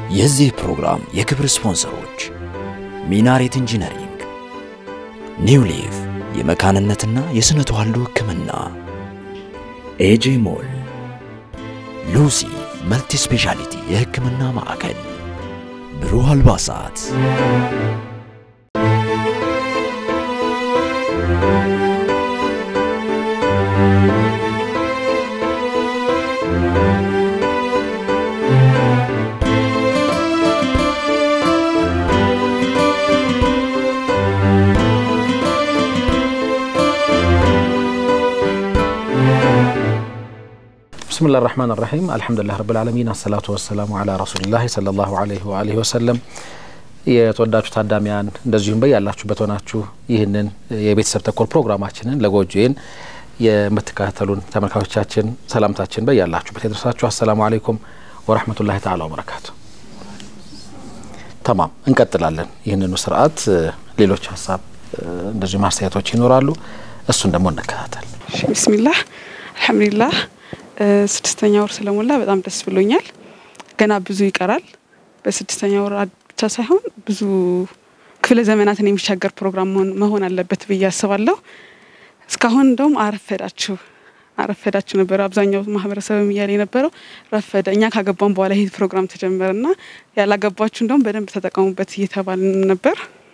የዚህ ፕሮግራም የክብር ስፖንሰሮች ሚናሬት ኢንጂነሪንግ፣ ኒው ሊፍ የመካንነትና የስነ ተዋልዶ ሕክምና፣ ኤጄ ሞል፣ ሉሲ መልቲ ስፔሻሊቲ የሕክምና ማዕከል፣ ብሩህ አልባሳት ብስምላህ ራህማን ራሒም አልሐምዱሊላህ ረብል ዓለሚን አሰላቱ ወሰላሙ አላ ረሱሊላህ ሰለላሁ አለይሂ ወአሊሂ ወሰለም። የተወዳችሁ ታዳሚያን እንደዚሁም በያላችሁበት ሆናችሁ ይህንን የቤተሰብ ተኮር ፕሮግራማችንን ለጎጆዬን የምትከታተሉን ተመልካቾቻችን ሰላምታችን በያላችሁበት የደረሳችሁ አሰላሙ አለይኩም ወረህመቱላሂ ተዓላ ወበረካቱ። ተማም እንቀጥላለን። ይህንኑ ስርዓት ሌሎች ሀሳብ እንደዚሁም አስተያየቶች ይኖራሉ። እሱን ደግሞ እንከታተል። ቢስሚላህ አልሐምዱሊላህ ስድስተኛ ወር ስለሞላ በጣም ደስ ብሎኛል። ገና ብዙ ይቀራል። በስድስተኛ ወር ብቻ ሳይሆን ብዙ ክፍለ ዘመናትን የሚሻገር ፕሮግራም መሆን አለበት ብዬ አስባለሁ። እስካሁን እንደውም አረፈዳችሁ አረፈዳችሁ ነበር አብዛኛው ማህበረሰብም እያለ የነበረው ረፈደ። እኛ ካገባን በኋላ ይህ ፕሮግራም ተጀመረና ያላገባችሁ እንደውም በደንብ ተጠቀሙበት እየተባልን ነበር።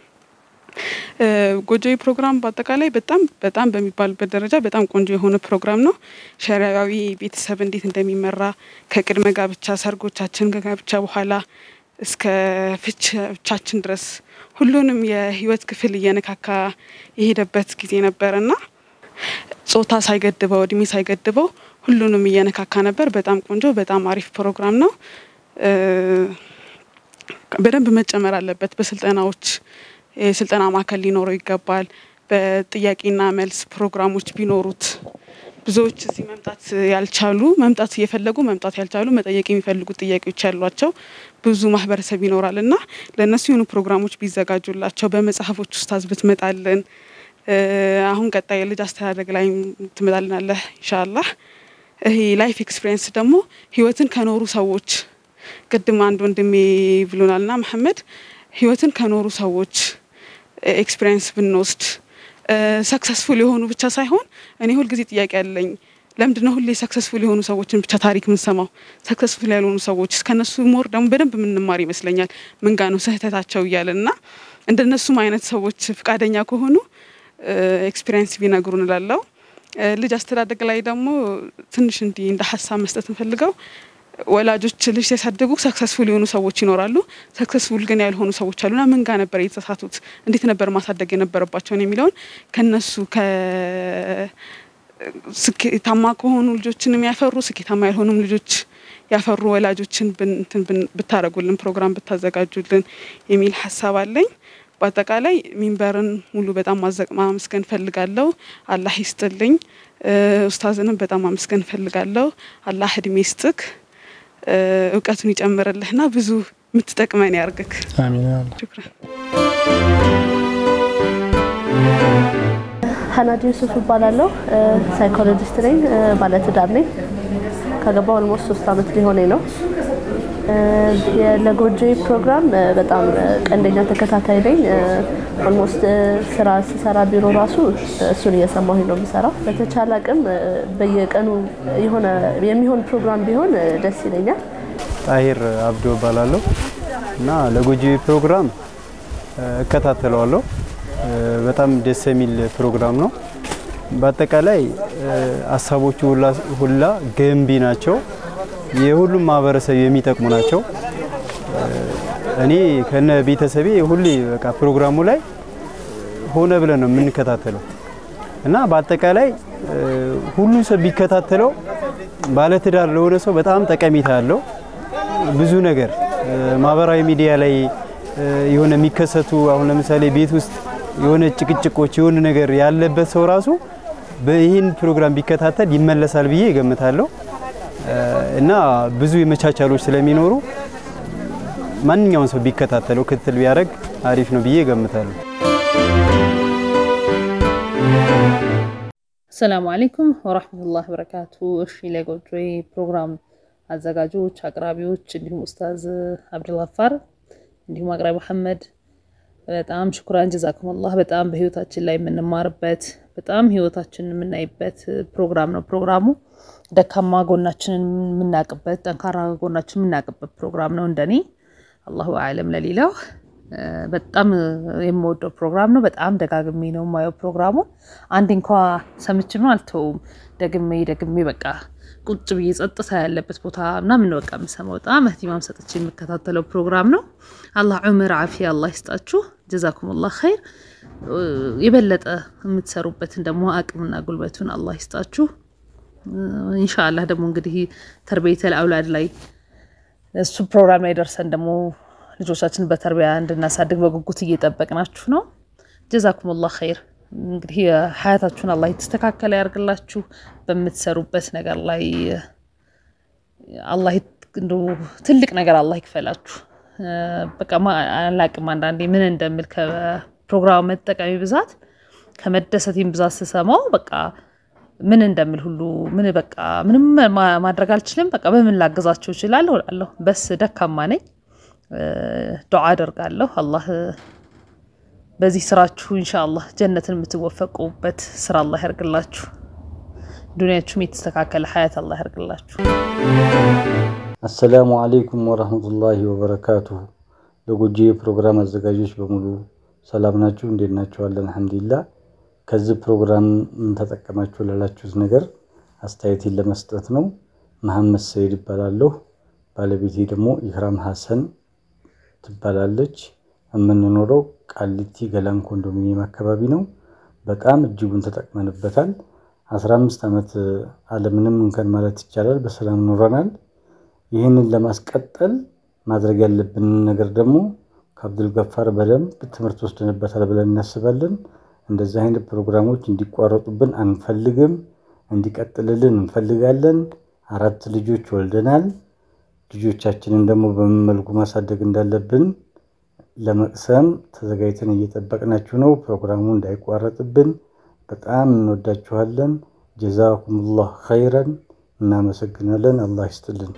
ጎጆዬ ፕሮግራም በአጠቃላይ በጣም በጣም በሚባልበት ደረጃ በጣም ቆንጆ የሆነ ፕሮግራም ነው። ሸሪያዊ ቤተሰብ እንዴት እንደሚመራ ከቅድመ ጋብቻ፣ ሰርጎቻችን፣ ከጋብቻ በኋላ እስከ ፍቻችን ድረስ ሁሉንም የህይወት ክፍል እየነካካ የሄደበት ጊዜ ነበርና ጾታ ሳይገድበው እድሜ ሳይገድበው ሁሉንም እየነካካ ነበር። በጣም ቆንጆ በጣም አሪፍ ፕሮግራም ነው። በደንብ መጨመር አለበት በስልጠናዎች የስልጠና ማዕከል ሊኖረው ይገባል። በጥያቄና መልስ ፕሮግራሞች ቢኖሩት ብዙዎች እዚህ መምጣት ያልቻሉ መምጣት እየፈለጉ መምጣት ያልቻሉ መጠየቅ የሚፈልጉት ጥያቄዎች ያሏቸው ብዙ ማህበረሰብ ይኖራል እና ለእነሱ የሆኑ ፕሮግራሞች ቢዘጋጁላቸው በመጽሐፎች ውስጥ ብትመጣልን አሁን ቀጣይ የልጅ አስተዳደግ ላይ ትመጣልናለህ ኢንሻአላህ። ይሄ ላይፍ ኤክስፒሪየንስ ደግሞ ህይወትን ከኖሩ ሰዎች ቅድም አንድ ወንድሜ ብሎናልና መሐመድ ህይወትን ከኖሩ ሰዎች ኤክስፒሪየንስ ብንወስድ ሰክሰስፉል የሆኑ ብቻ ሳይሆን እኔ ሁልጊዜ ጥያቄ ያለኝ ለምንድን ነው ሁሌ ሰክሰስፉል የሆኑ ሰዎችን ብቻ ታሪክ የምንሰማው? ሰክሰስፉል ያልሆኑ ሰዎች ከነሱ ሞር ደግሞ በደንብ የምንማር ይመስለኛል። ምንጋ ነው ስህተታቸው እያለን እና እንደነሱም አይነት ሰዎች ፍቃደኛ ከሆኑ ኤክስፒሪየንስ ቢነግሩን እላለሁ። ልጅ አስተዳደግ ላይ ደግሞ ትንሽ እንዲህ እንደ ሀሳብ መስጠት እንፈልገው ወላጆች ልጅ ሲያሳድጉ ሰክሰስፉል የሆኑ ሰዎች ይኖራሉ። ሰክሰስፉል ግን ያልሆኑ ሰዎች አሉና ምን ጋር ነበር የተሳሳቱት? እንዴት ነበር ማሳደግ የነበረባቸውን የሚለውን ከነሱ ስኬታማ ከሆኑ ልጆችንም ያፈሩ ስኬታማ ያልሆኑም ልጆች ያፈሩ ወላጆችን ብታረጉልን ፕሮግራም ብታዘጋጁልን የሚል ሀሳብ አለኝ። በአጠቃላይ ሚንበርን ሙሉ በጣም ማመስገን ፈልጋለሁ። አላህ ይስጥልኝ። ኡስታዝንም በጣም ማመስገን ፈልጋለሁ። አላህ እድሜ ይስጥክ እውቀቱን ይጨምርልህና ብዙ የምትጠቅመን ያርግክ። አሚን። ሀናድ ዩሱፍ እባላለሁ። ሳይኮሎጂስት ነኝ። ባለትዳር ነኝ። ከገባ ኦልሞስት ሶስት አመት ሊሆነኝ ነው። ለጎጆዬ ፕሮግራም በጣም ቀንደኛ ተከታታይ ነኝ። ኦልሞስት ስራ ስሰራ ቢሮ ራሱ እሱን እየሰማሁኝ ነው የምሰራው። በተቻለ አቅም በየቀኑ የሆነ የሚሆን ፕሮግራም ቢሆን ደስ ይለኛል። ጣሂር አብዶ እባላለሁ እና ለጎጆዬ ፕሮግራም እከታተለዋለሁ። በጣም ደስ የሚል ፕሮግራም ነው። በአጠቃላይ ሀሳቦቹ ሁላ ገንቢ ናቸው። የሁሉም ማህበረሰብ የሚጠቅሙ ናቸው። እኔ ከነ ቤተሰቤ ሁሌ በቃ ፕሮግራሙ ላይ ሆነ ብለን ነው የምንከታተለው እና በአጠቃላይ ሁሉም ሰው ቢከታተለው ባለትዳር ለሆነ ሰው በጣም ጠቀሜታ አለው። ብዙ ነገር ማህበራዊ ሚዲያ ላይ የሆነ የሚከሰቱ አሁን ለምሳሌ ቤት ውስጥ የሆነ ጭቅጭቆች የሆነ ነገር ያለበት ሰው ራሱ ይህን ፕሮግራም ቢከታተል ይመለሳል ብዬ እገምታለሁ። እና ብዙ የመቻቻሎች ስለሚኖሩ ማንኛውን ሰው ቢከታተለው ክትትል ቢያደርግ አሪፍ ነው ብዬ እገምታለሁ። ሰላሙ አለይኩም ወራህመቱላህ በረካቱ። እሺ ለጎጆዬ ፕሮግራም አዘጋጆች፣ አቅራቢዎች እንዲሁም ኡስታዝ አብዱልጋፋር እንዲሁም አቅራቢ መሐመድ በጣም ሽኩራን ጀዛኩም አላህ። በጣም በህይወታችን ላይ የምንማርበት በጣም ህይወታችንን የምናይበት ፕሮግራም ነው። ፕሮግራሙ ደካማ ጎናችንን የምናቅበት፣ ጠንካራ ጎናችንን የምናቅበት ፕሮግራም ነው። እንደኔ አላሁ አለም ለሌላው በጣም የምወደው ፕሮግራም ነው። በጣም ደጋግሜ ነው የማየው ፕሮግራሙን። አንድ እንኳ ሰምቼ ነው አልተውም። ደግሜ ደግሜ በቃ ቁጭ ብዬ ጸጥታ ያለበት ቦታ ምናምን በቃ የምሰማው በጣም እህቲማም ሰጥቼ የምከታተለው ፕሮግራም ነው። አላህ ዑምር ዓፊያ አላህ ይስጣችሁ። ጀዛኩሙላህ ኸይር። የበለጠ የምትሰሩበትን ደግሞ አቅምና ጉልበቱን አላህ ይስጣችሁ። ኢንሻአላህ ደግሞ እንግዲህ ተርቤተል አውላድ ላይ እሱ ፕሮግራም ላይ ደርሰን ደግሞ ልጆቻችን በተርቢያ እንድናሳድግ በጉጉት እየጠበቅናችሁ ነው። ጀዛኩሙላህ ኸይር። እንግዲህ ሀያታችሁን አላህ የተስተካከለ ያርግላችሁ። በምትሰሩበት ነገር ላይ አላህ እንደው ትልቅ ነገር አላህ ይክፈላችሁ። በቃ አላቅም አንዳንዴ ምን እንደምል ከፕሮግራሙ መጠቀሚ ብዛት ከመደሰቴም ብዛት ስሰማው በቃ ምን እንደምል ሁሉ ምን በቃ ምንም ማድረግ አልችልም። በቃ በምን ላገዛችሁ እችላለሁ እላለሁ። በስ ደካማ ነኝ። ዱዓ አደርጋለሁ አላህ በዚህ ስራችሁ ኢንሻአላህ ጀነትን የምትወፈቁበት ስራ አላህ ያርግላችሁ። ዱንያችሁም የተስተካከለ ሀያት አላህ ያርግላችሁ። አሰላሙ አለይኩም ወረህመቱላሂ ወበረካቱሁ። ለጎጆ ፕሮግራም አዘጋጆች በሙሉ ሰላም ናችሁ? እንዴት ናችኋለን? አልሐምዱሊላህ። ከዚህ ፕሮግራም ምን ተጠቀማችሁ ላላችሁት ነገር አስተያየቴን ለመስጠት ነው። መሐመድ ሰይድ ይባላለሁ። ባለቤቴ ደግሞ ኢክራም ሀሰን ትባላለች። የምንኖረው ቃሊቲ ገላን ኮንዶሚኒየም አካባቢ ነው። በጣም እጅጉን ተጠቅመንበታል። አስራ አምስት ዓመት አለምንም እንከን ማለት ይቻላል በሰላም ኖረናል። ይህንን ለማስቀጠል ማድረግ ያለብንን ነገር ደግሞ ከአብዱል ገፋር በደንብ ትምህርት ወስደንበታል ብለን እናስባለን። እንደዚህ አይነት ፕሮግራሞች እንዲቋረጡብን አንፈልግም፣ እንዲቀጥልልን እንፈልጋለን። አራት ልጆች ወልደናል። ልጆቻችንን ደግሞ በምን መልኩ ማሳደግ እንዳለብን ለመቅሰም ተዘጋጅተን እየጠበቅናችሁ ነው። ፕሮግራሙ እንዳይቋረጥብን በጣም እንወዳችኋለን። ጀዛኩሙላህ ኸይረን። እናመሰግናለን። አላህ ይስጥልን።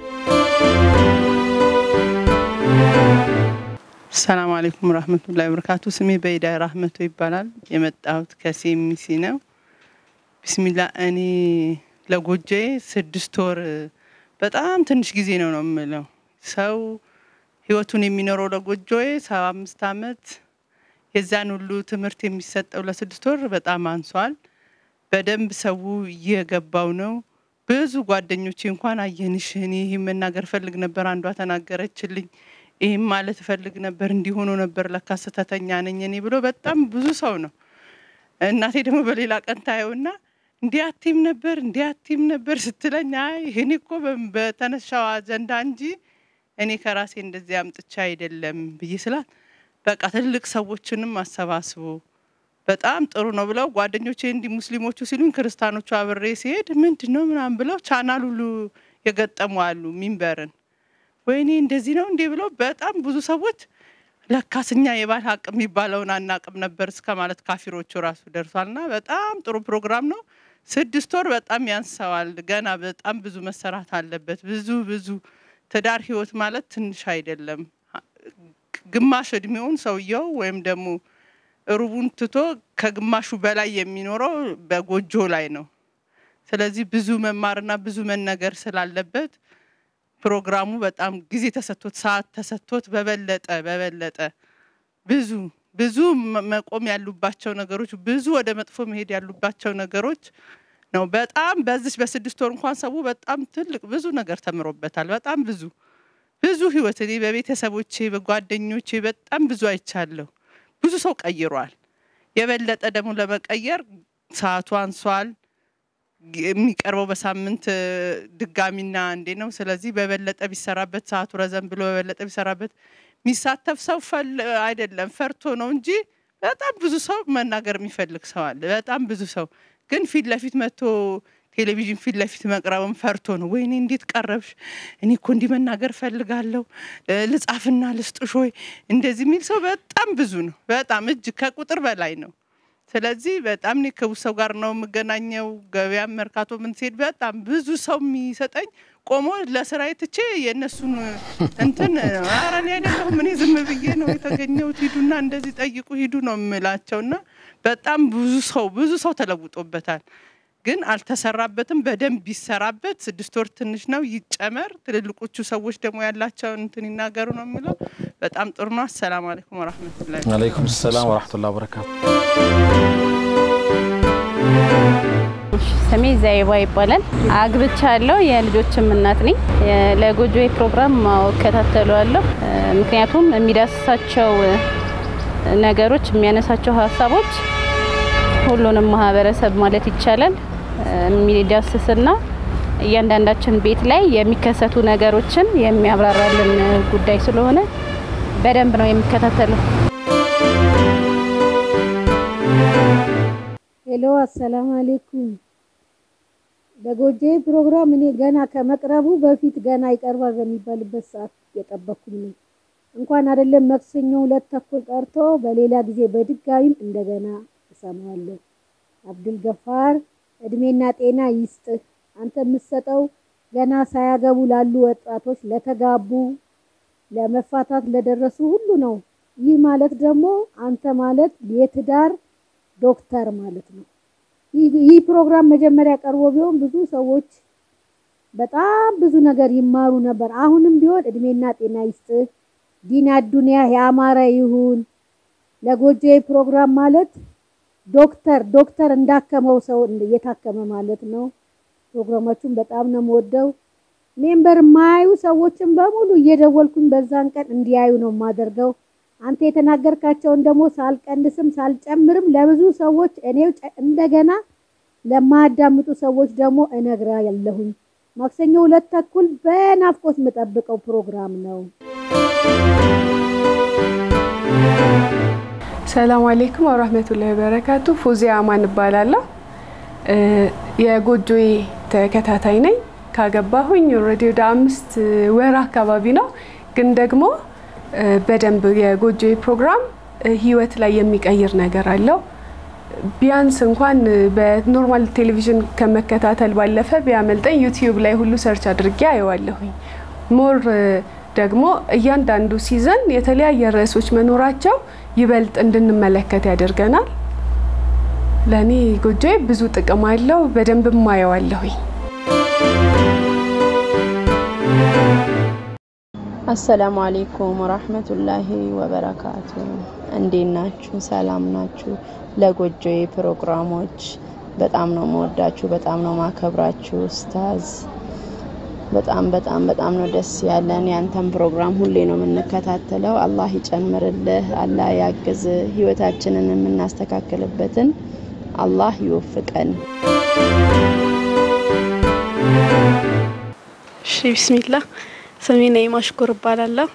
ሰላም አለይኩም ረህመቱላሂ ወበረካቱ። ስሜ በይዳ ራህመቶ ይባላል። የመጣሁት ከሴሚሲ ነው። ቢስሚላ እኔ ለጎጆዬ ስድስት ወር በጣም ትንሽ ጊዜ ነው ነው የምለው ሰው ህይወቱን የሚኖረው ለጎጆዬ ሰባ አምስት አመት የዛን ሁሉ ትምህርት የሚሰጠው ለስድስት ወር በጣም አንሷል። በደንብ ሰው እየገባው ነው። ብዙ ጓደኞቼ እንኳን አየንሽ፣ እኔ ይህም መናገር ፈልግ ነበር፣ አንዷ ተናገረችልኝ። ይህም ማለት እፈልግ ነበር፣ እንዲሆኖ ነበር፣ ለካ ስህተተኛ ነኝ እኔ ብሎ በጣም ብዙ ሰው ነው። እናቴ ደግሞ በሌላ ቀን ታየውና እንዲህ አቲም ነበር እንዲህ አቲም ነበር ስትለኝ፣ አይ እኔ እኮ በተነሻው አጀንዳ እንጂ እኔ ከራሴ እንደዚህ አምጥቻ አይደለም ብዬ ስላት በቃ ትልቅ ሰዎችንም አሰባስቦ በጣም ጥሩ ነው ብለው ጓደኞቼ እንዲህ ሙስሊሞቹ ሲሉኝ ክርስቲያኖቹ አብሬ ሲሄድ ምንድን ነው ምናምን ብለው ቻናል ሁሉ የገጠሙ አሉ ሚንበርን ወይኔ እንደዚህ ነው እንዲህ ብለው በጣም ብዙ ሰዎች ለካስ እኛ የባል ሀቅ የሚባለውን አናቅም ነበር እስከ ማለት ካፊሮቹ ራሱ ደርሷልና በጣም ጥሩ ፕሮግራም ነው። ስድስት ወር በጣም ያንሰዋል። ገና በጣም ብዙ መሰራት አለበት። ብዙ ብዙ ትዳር ህይወት ማለት ትንሽ አይደለም። ግማሽ እድሜውን ሰውየው ወይም ደግሞ ሩቡን ትቶ ከግማሹ በላይ የሚኖረው በጎጆ ላይ ነው። ስለዚህ ብዙ መማርና ብዙ መነገር ስላለበት ፕሮግራሙ በጣም ጊዜ ተሰጥቶት ሰዓት ተሰጥቶት በበለጠ በበለጠ ብዙ ብዙ መቆም ያሉባቸው ነገሮች ብዙ ወደ መጥፎ መሄድ ያሉባቸው ነገሮች ነው። በጣም በዚህ በስድስት ወር እንኳን ሰው በጣም ትልቅ ብዙ ነገር ተምሮበታል። በጣም ብዙ ብዙ ህይወት እኔ በቤተሰቦቼ በጓደኞቼ በጣም ብዙ አይቻለሁ። ብዙ ሰው ቀይሯል። የበለጠ ደግሞ ለመቀየር ሰዓቱ አንሷል። የሚቀርበው በሳምንት ድጋሚና እንዴ ነው። ስለዚህ በበለጠ ቢሰራበት ሰዓቱ ረዘም ብሎ በበለጠ ቢሰራበት የሚሳተፍ ሰው አይደለም ፈርቶ ነው እንጂ በጣም ብዙ ሰው መናገር የሚፈልግ ሰው አለ። በጣም ብዙ ሰው ግን ፊት ለፊት መጥቶ ቴሌቪዥን ፊት ለፊት መቅረብም ፈርቶ ነው። ወይኔ እንዴት ቀረብሽ? እኔ እኮ እንዲህ መናገር ፈልጋለሁ፣ ልጻፍና ልስጥሽ ወይ እንደዚህ የሚል ሰው በጣም ብዙ ነው። በጣም እጅ ከቁጥር በላይ ነው። ስለዚህ በጣም እኔ ከብዙ ሰው ጋር ነው የምገናኘው። ገበያም መርካቶ ምን ሲሄድ በጣም ብዙ ሰው የሚሰጠኝ ቆሞ ለስራዬ ትቼ የእነሱን እንትን ኧረ እኔ አይደለሁም እኔ ዝም ብዬ ነው የተገኘሁት፣ ሂዱና እንደዚህ ጠይቁ ሂዱ ነው የምላቸው እና በጣም ብዙ ሰው ብዙ ሰው ተለውጦበታል። ግን አልተሰራበትም። በደንብ ቢሰራበት ስድስት ወር ትንሽ ነው፣ ይጨመር። ትልልቆቹ ሰዎች ደግሞ ያላቸውን እንትን ይናገሩ ነው የሚለው። በጣም ጥሩ ነው። አሰላሙ አለይኩም ወረህመቱላሂ አለይኩም ሰላም ወረሕመቱላሂ ወበረካቱ። ስሜ ዘይባ ይባላል። አግብቻለሁ። የልጆችም እናት ነኝ። ለጎጆ ፕሮግራም እከታተለዋለሁ። ምክንያቱም የሚዳስሳቸው ነገሮች፣ የሚያነሳቸው ሀሳቦች ሁሉንም ማህበረሰብ ማለት ይቻላል የሚዳስስና እያንዳንዳችን ቤት ላይ የሚከሰቱ ነገሮችን የሚያብራራልን ጉዳይ ስለሆነ በደንብ ነው የሚከታተለው። ሄሎ፣ አሰላሙ አሌይኩም። በጎጄ ፕሮግራም እኔ ገና ከመቅረቡ በፊት ገና ይቀርባል በሚባልበት ሰዓት የጠበኩኝ ነው። እንኳን አይደለም መክሰኞ ሁለት ተኩል ቀርቶ በሌላ ጊዜ በድጋሚም እንደገና እሰማዋለሁ። አብዱል ገፋር እድሜና ጤና ይስጥህ። አንተ የምትሰጠው ገና ሳያገቡ ላሉ ወጣቶች፣ ለተጋቡ፣ ለመፋታት ለደረሱ ሁሉ ነው። ይህ ማለት ደግሞ አንተ ማለት የትዳር ዶክተር ማለት ነው። ይህ ፕሮግራም መጀመሪያ ቀርቦ ቢሆን ብዙ ሰዎች በጣም ብዙ ነገር ይማሩ ነበር። አሁንም ቢሆን እድሜና ጤና ይስጥህ። ዲና ዱንያ ያማረ ይሁን። ለጎጆ ፕሮግራም ማለት ዶክተር ዶክተር እንዳከመው ሰው እየታከመ ማለት ነው። ፕሮግራማችሁን በጣም ነው የምወደው። ሜምበር የማያዩ ሰዎችን በሙሉ እየደወልኩኝ በዛን ቀን እንዲያዩ ነው የማደርገው። አንተ የተናገርካቸውን ደግሞ ሳልቀንስም ሳልጨምርም ለብዙ ሰዎች እኔው እንደገና ለማያዳምጡ ሰዎች ደግሞ እነግራ ያለሁኝ። ማክሰኞ ሁለት ተኩል በናፍቆት የምጠብቀው ፕሮግራም ነው። ሰላም አሌይኩም ወራህመቱላሂ ወበረካቱ። ፎዚያ አማን እባላለሁ። የጎጆዬ ተከታታይ ነኝ። ካገባሁኝ ኦልሬዲ ወደ አምስት ወር አካባቢ ነው። ግን ደግሞ በደንብ የጎጆዬ ፕሮግራም ህይወት ላይ የሚቀይር ነገር አለው። ቢያንስ እንኳን በኖርማል ቴሌቪዥን ከመከታተል ባለፈ ቢያመልጠኝ ዩቲዩብ ላይ ሁሉ ሰርች አድርጌ አየዋለሁኝ። ሞር ደግሞ እያንዳንዱ ሲዘን የተለያየ ርዕሶች መኖራቸው ይበልጥ እንድንመለከት ያደርገናል። ለእኔ ጎጆዬ ብዙ ጥቅም አለው። በደንብ ማየዋለሁኝ። አሰላሙ አሌይኩም ወራህመቱላሂ ወበረካቱ። እንዴት ናችሁ? ሰላም ናችሁ? ለጎጆዬ ፕሮግራሞች በጣም ነው መወዳችሁ፣ በጣም ነው ማከብራችሁ ኡስታዝ በጣም በጣም በጣም ነው ደስ ያለን። ያንተን ፕሮግራም ሁሌ ነው የምንከታተለው። አላህ ይጨምርልህ፣ አላህ ያግዝ፣ ህይወታችንን የምናስተካክልበትን አላህ ይወፍቀን። እሺ ቢስሚላ ስሜ ነይማ ሽኩር እባላለሁ።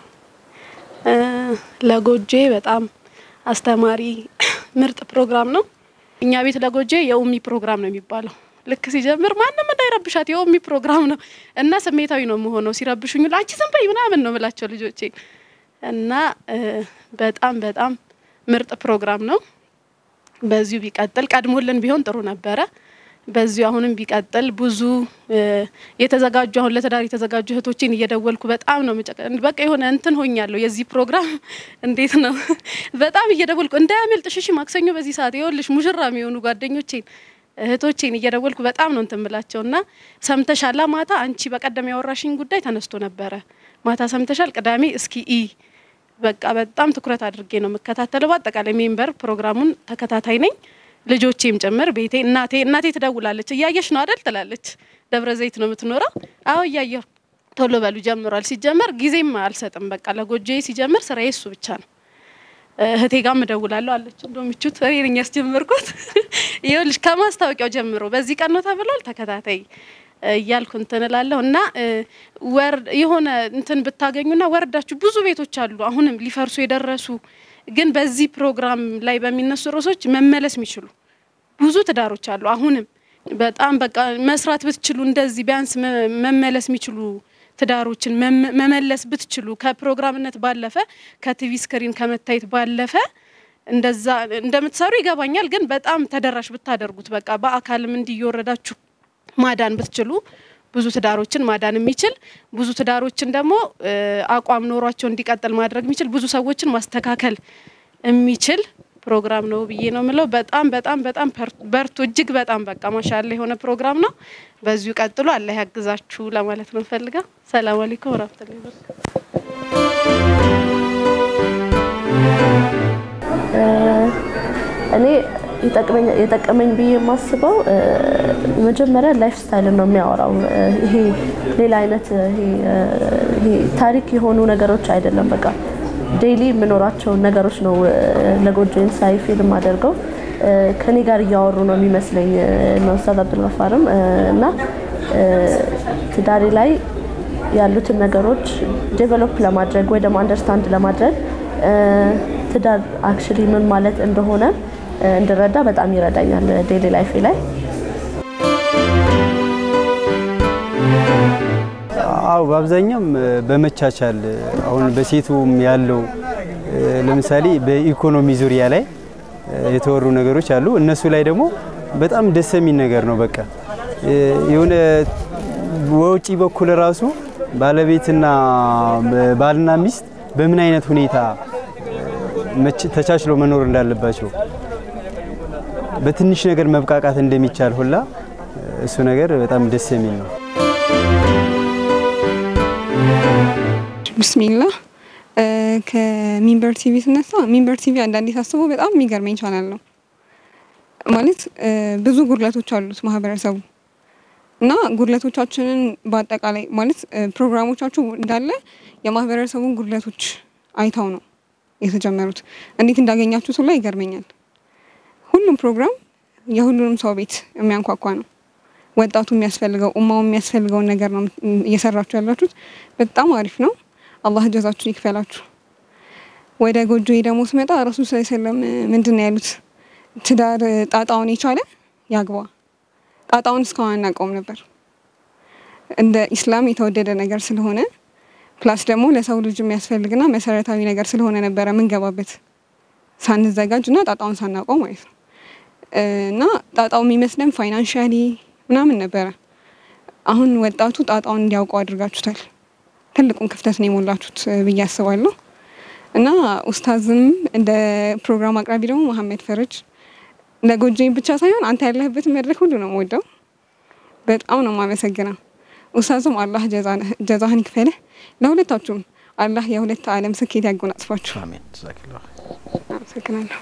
ለጎጄ በጣም አስተማሪ ምርጥ ፕሮግራም ነው። እኛ ቤት ለጎጄ የኡሚ ፕሮግራም ነው የሚባለው። ልክ ሲጀምር ማንም እንዳይረብሻት የኡሚ ፕሮግራም ነው እና ስሜታዊ ነው የምሆነው። ሲረብሹኝ አንቺ ዝም በይ ምናምን ነው ምላቸው ልጆቼ እና በጣም በጣም ምርጥ ፕሮግራም ነው። በዚሁ ቢቀጥል ቀድሞልን ቢሆን ጥሩ ነበረ። በዚሁ አሁንም ቢቀጥል ብዙ የተዘጋጁ አሁን ለትዳር የተዘጋጁ እህቶችን እየደወልኩ በጣም ነው በቃ የሆነ እንትን ሆኛለሁ። የዚህ ፕሮግራም እንዴት ነው በጣም እየደወልኩ እንዳያመልጥሽ፣ እሺ ማክሰኞ በዚህ ሰዓት ይኸውልሽ ሙሽራ የሚሆኑ ጓደኞቼን እህቶቼን እየደወልኩ በጣም ነው እንትን ምላቸው እና ሰምተሻላ ማታ አንቺ በቀደም ያወራሽኝ ጉዳይ ተነስቶ ነበረ ማታ ሰምተሻል ቅዳሜ እስኪ ኢ በቃ በጣም ትኩረት አድርጌ ነው የምከታተለው በአጠቃላይ ሜምበር ፕሮግራሙን ተከታታይ ነኝ ልጆቼም ጭምር ቤቴ እናቴ እናቴ ትደውላለች እያየሽ ነው አደል ትላለች ደብረ ዘይት ነው የምትኖረው አዎ እያየሁ ቶሎ በሉ ጀምሯል ሲጀመር ጊዜም አልሰጥም በቃ ለጎጆ ሲጀምር ስራዬ እሱ ብቻ ነው እህቴ ጋር እደውላለሁ አለች። እንደው ምቹት እኔ ነኝ ያስጀመርኩት። ይኸውልሽ ከማስታወቂያው ጀምሮ በዚህ ቀን ነው ተብሏል፣ ተከታታይ እያልኩ እንትን እላለሁ እና ወር የሆነ እንትን ብታገኙና ወርዳችሁ ብዙ ቤቶች አሉ አሁንም ሊፈርሱ የደረሱ ግን በዚህ ፕሮግራም ላይ በሚነሱ ርዕሶች መመለስ የሚችሉ ብዙ ትዳሮች አሉ። አሁንም በጣም በቃ መስራት ብትችሉ እንደዚህ ቢያንስ መመለስ የሚችሉ ትዳሮችን መመለስ ብትችሉ ከፕሮግራምነት ባለፈ ከቲቪ ስክሪን ከመታየት ባለፈ እንደዛ እንደምትሰሩ ይገባኛል። ግን በጣም ተደራሽ ብታደርጉት በቃ በአካልም እንዲህ እየወረዳችሁ ማዳን ብትችሉ ብዙ ትዳሮችን ማዳን የሚችል ብዙ ትዳሮችን ደግሞ አቋም ኖሯቸው እንዲቀጥል ማድረግ የሚችል ብዙ ሰዎችን ማስተካከል የሚችል ፕሮግራም ነው ብዬ ነው የምለው። በጣም በጣም በጣም በርቱ። እጅግ በጣም በቃ ማሻላ የሆነ ፕሮግራም ነው። በዚሁ ቀጥሎ አላህ ያግዛችሁ ለማለት ነው ፈልጋ። ሰላም አለይኩም ወራህመቱላሂ ወበረካቱ። እኔ የጠቀመኝ ብዬ የማስበው መጀመሪያ ላይፍ ስታይልን ነው የሚያወራው። ይሄ ሌላ አይነት ይሄ ታሪክ የሆኑ ነገሮች አይደለም። በቃ ዴይሊ የምኖራቸውን ነገሮች ነው ለጎጆን ሳይ ፊልም አደርገው ከኔ ጋር እያወሩ ነው የሚመስለኝ ነው ኡስታዝ አብዱልገፋርም እና ትዳሬ ላይ ያሉትን ነገሮች ዴቨሎፕ ለማድረግ ወይ ደግሞ አንደርስታንድ ለማድረግ ትዳር አክቹሊ ምን ማለት እንደሆነ እንድረዳ በጣም ይረዳኛል ዴይሊ ላይፌ ላይ። አዎ በአብዛኛውም በመቻቻል አሁን በሴቱም ያለው ለምሳሌ በኢኮኖሚ ዙሪያ ላይ የተወሩ ነገሮች አሉ። እነሱ ላይ ደግሞ በጣም ደስ የሚል ነገር ነው። በቃ የሆነ ወጪ በኩል ራሱ ባለቤትና ባልና ሚስት በምን አይነት ሁኔታ ተቻችለው መኖር እንዳለባቸው በትንሽ ነገር መብቃቃት እንደሚቻል ሁላ እሱ ነገር በጣም ደስ የሚል ነው። ብስሚላ ከሚንበር ቲቪ ስነሳ ሚንበር ቲቪ አንዳንዴ ሳስበው በጣም የሚገርመኝ ቻናል ነው። ማለት ብዙ ጉድለቶች አሉት ማህበረሰቡ እና ጉድለቶቻችንን በአጠቃላይ ማለት ፕሮግራሞቻችሁ እንዳለ የማህበረሰቡን ጉድለቶች አይተው ነው የተጀመሩት። እንዴት እንዳገኛችሁት ሁላ ይገርመኛል። ሁሉም ፕሮግራም የሁሉንም ሰው ቤት የሚያንኳኳ ነው። ወጣቱ የሚያስፈልገው ኡማው የሚያስፈልገውን ነገር ነው እየሰራችሁ ያላችሁት። በጣም አሪፍ ነው። አላህ ጀዛችሁን ይክፈላችሁ። ወደ ጎጆዬ ደግሞ ስመጣ ረሱል ስ ሰለም ምንድን ነው ያሉት? ትዳር ጣጣውን የቻለ ያግባ። ጣጣውን እስካሁን አናውቀውም ነበር። እንደ ኢስላም የተወደደ ነገር ስለሆነ ፕላስ ደግሞ ለሰው ልጅ የሚያስፈልግና መሰረታዊ ነገር ስለሆነ ነበረ ምንገባበት ሳንዘጋጅ እና ጣጣውን ሳናውቀው ማለት ነው። እና ጣጣው የሚመስለን ፋይናንሻሊ ምናምን ነበረ። አሁን ወጣቱ ጣጣውን እንዲያውቀው አድርጋችሁታል። ትልቁን ክፍተት ነው የሞላችሁት ብዬ አስባለሁ። እና ኡስታዝም እንደ ፕሮግራም አቅራቢ ደግሞ መሀመድ ፈረጅ ለጎጆኝ ብቻ ሳይሆን አንተ ያለህበት መድረክ ሁሉ ነው የምወደው። በጣም ነው የማመሰግነው። ኡስታዝም አላህ ጀዛህን ይክፈልህ። ለሁለታችሁም አላህ የሁለት ዓለም ስኬት ያጎናጽፋችሁ። አሜን። ጀዛኪላህ አመሰግናለሁ።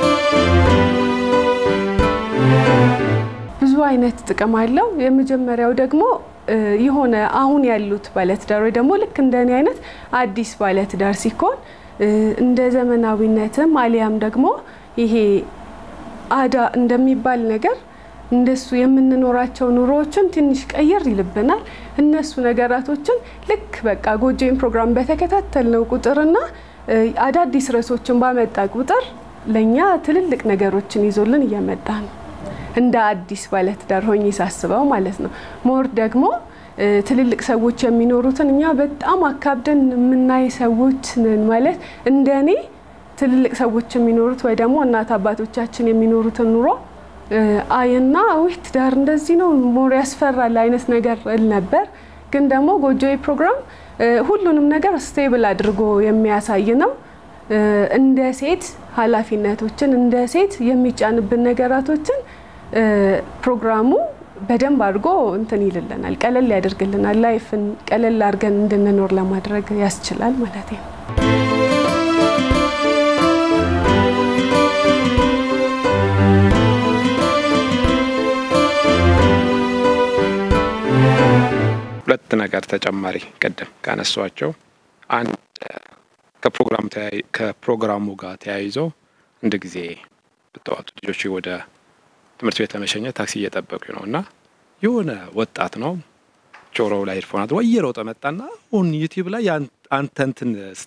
ብዙ አይነት ጥቅም አለው። የመጀመሪያው ደግሞ የሆነ አሁን ያሉት ባለትዳር ወይ ደግሞ ልክ እንደኔ አይነት አዲስ ባለትዳር ሲኮን እንደ ዘመናዊነትም አሊያም ደግሞ ይሄ አዳ እንደሚባል ነገር እንደሱ የምንኖራቸው ኑሮዎችን ትንሽ ቀየር ይልብናል። እነሱ ነገራቶችን ልክ በቃ ጎጆን ፕሮግራም በተከታተልነው ቁጥርና አዳዲስ ርዕሶችን ባመጣ ቁጥር ለእኛ ትልልቅ ነገሮችን ይዞልን እየመጣ ነው። እንደ አዲስ ባለትዳር ሆኜ ሳስበው ማለት ነው። ሞር ደግሞ ትልልቅ ሰዎች የሚኖሩትን እኛ በጣም አካብደን የምናይ ሰዎች ነን። ማለት እንደ እኔ ትልልቅ ሰዎች የሚኖሩት ወይ ደግሞ እናት አባቶቻችን የሚኖሩትን ኑሮ አይና ውይ ትዳር እንደዚህ ነው ሞር ያስፈራል አይነት ነገር እል ነበር። ግን ደግሞ ጎጆዬ ፕሮግራም ሁሉንም ነገር ስቴብል አድርጎ የሚያሳይ ነው። እንደ ሴት ኃላፊነቶችን እንደ ሴት የሚጫንብን ነገራቶችን ፕሮግራሙ በደንብ አድርጎ እንትን ይልልናል፣ ቀለል ያደርግልናል። ላይፍን ቀለል አድርገን እንድንኖር ለማድረግ ያስችላል ማለት ነው። ሁለት ነገር ተጨማሪ ቅድም ካነሷቸው አንድ ከፕሮግራም ከፕሮግራሙ ጋር ተያይዞ እንደ ጊዜ ብጠዋቱ ልጆች ወደ ትምህርት ቤት ለመሸኘት ታክሲ እየጠበቁ ነው እና የሆነ ወጣት ነው ጆሮው ላይ ሄድፎናት ወይ እየሮጠ መጣና አሁን ዩቲዩብ ላይ አንተ እንትን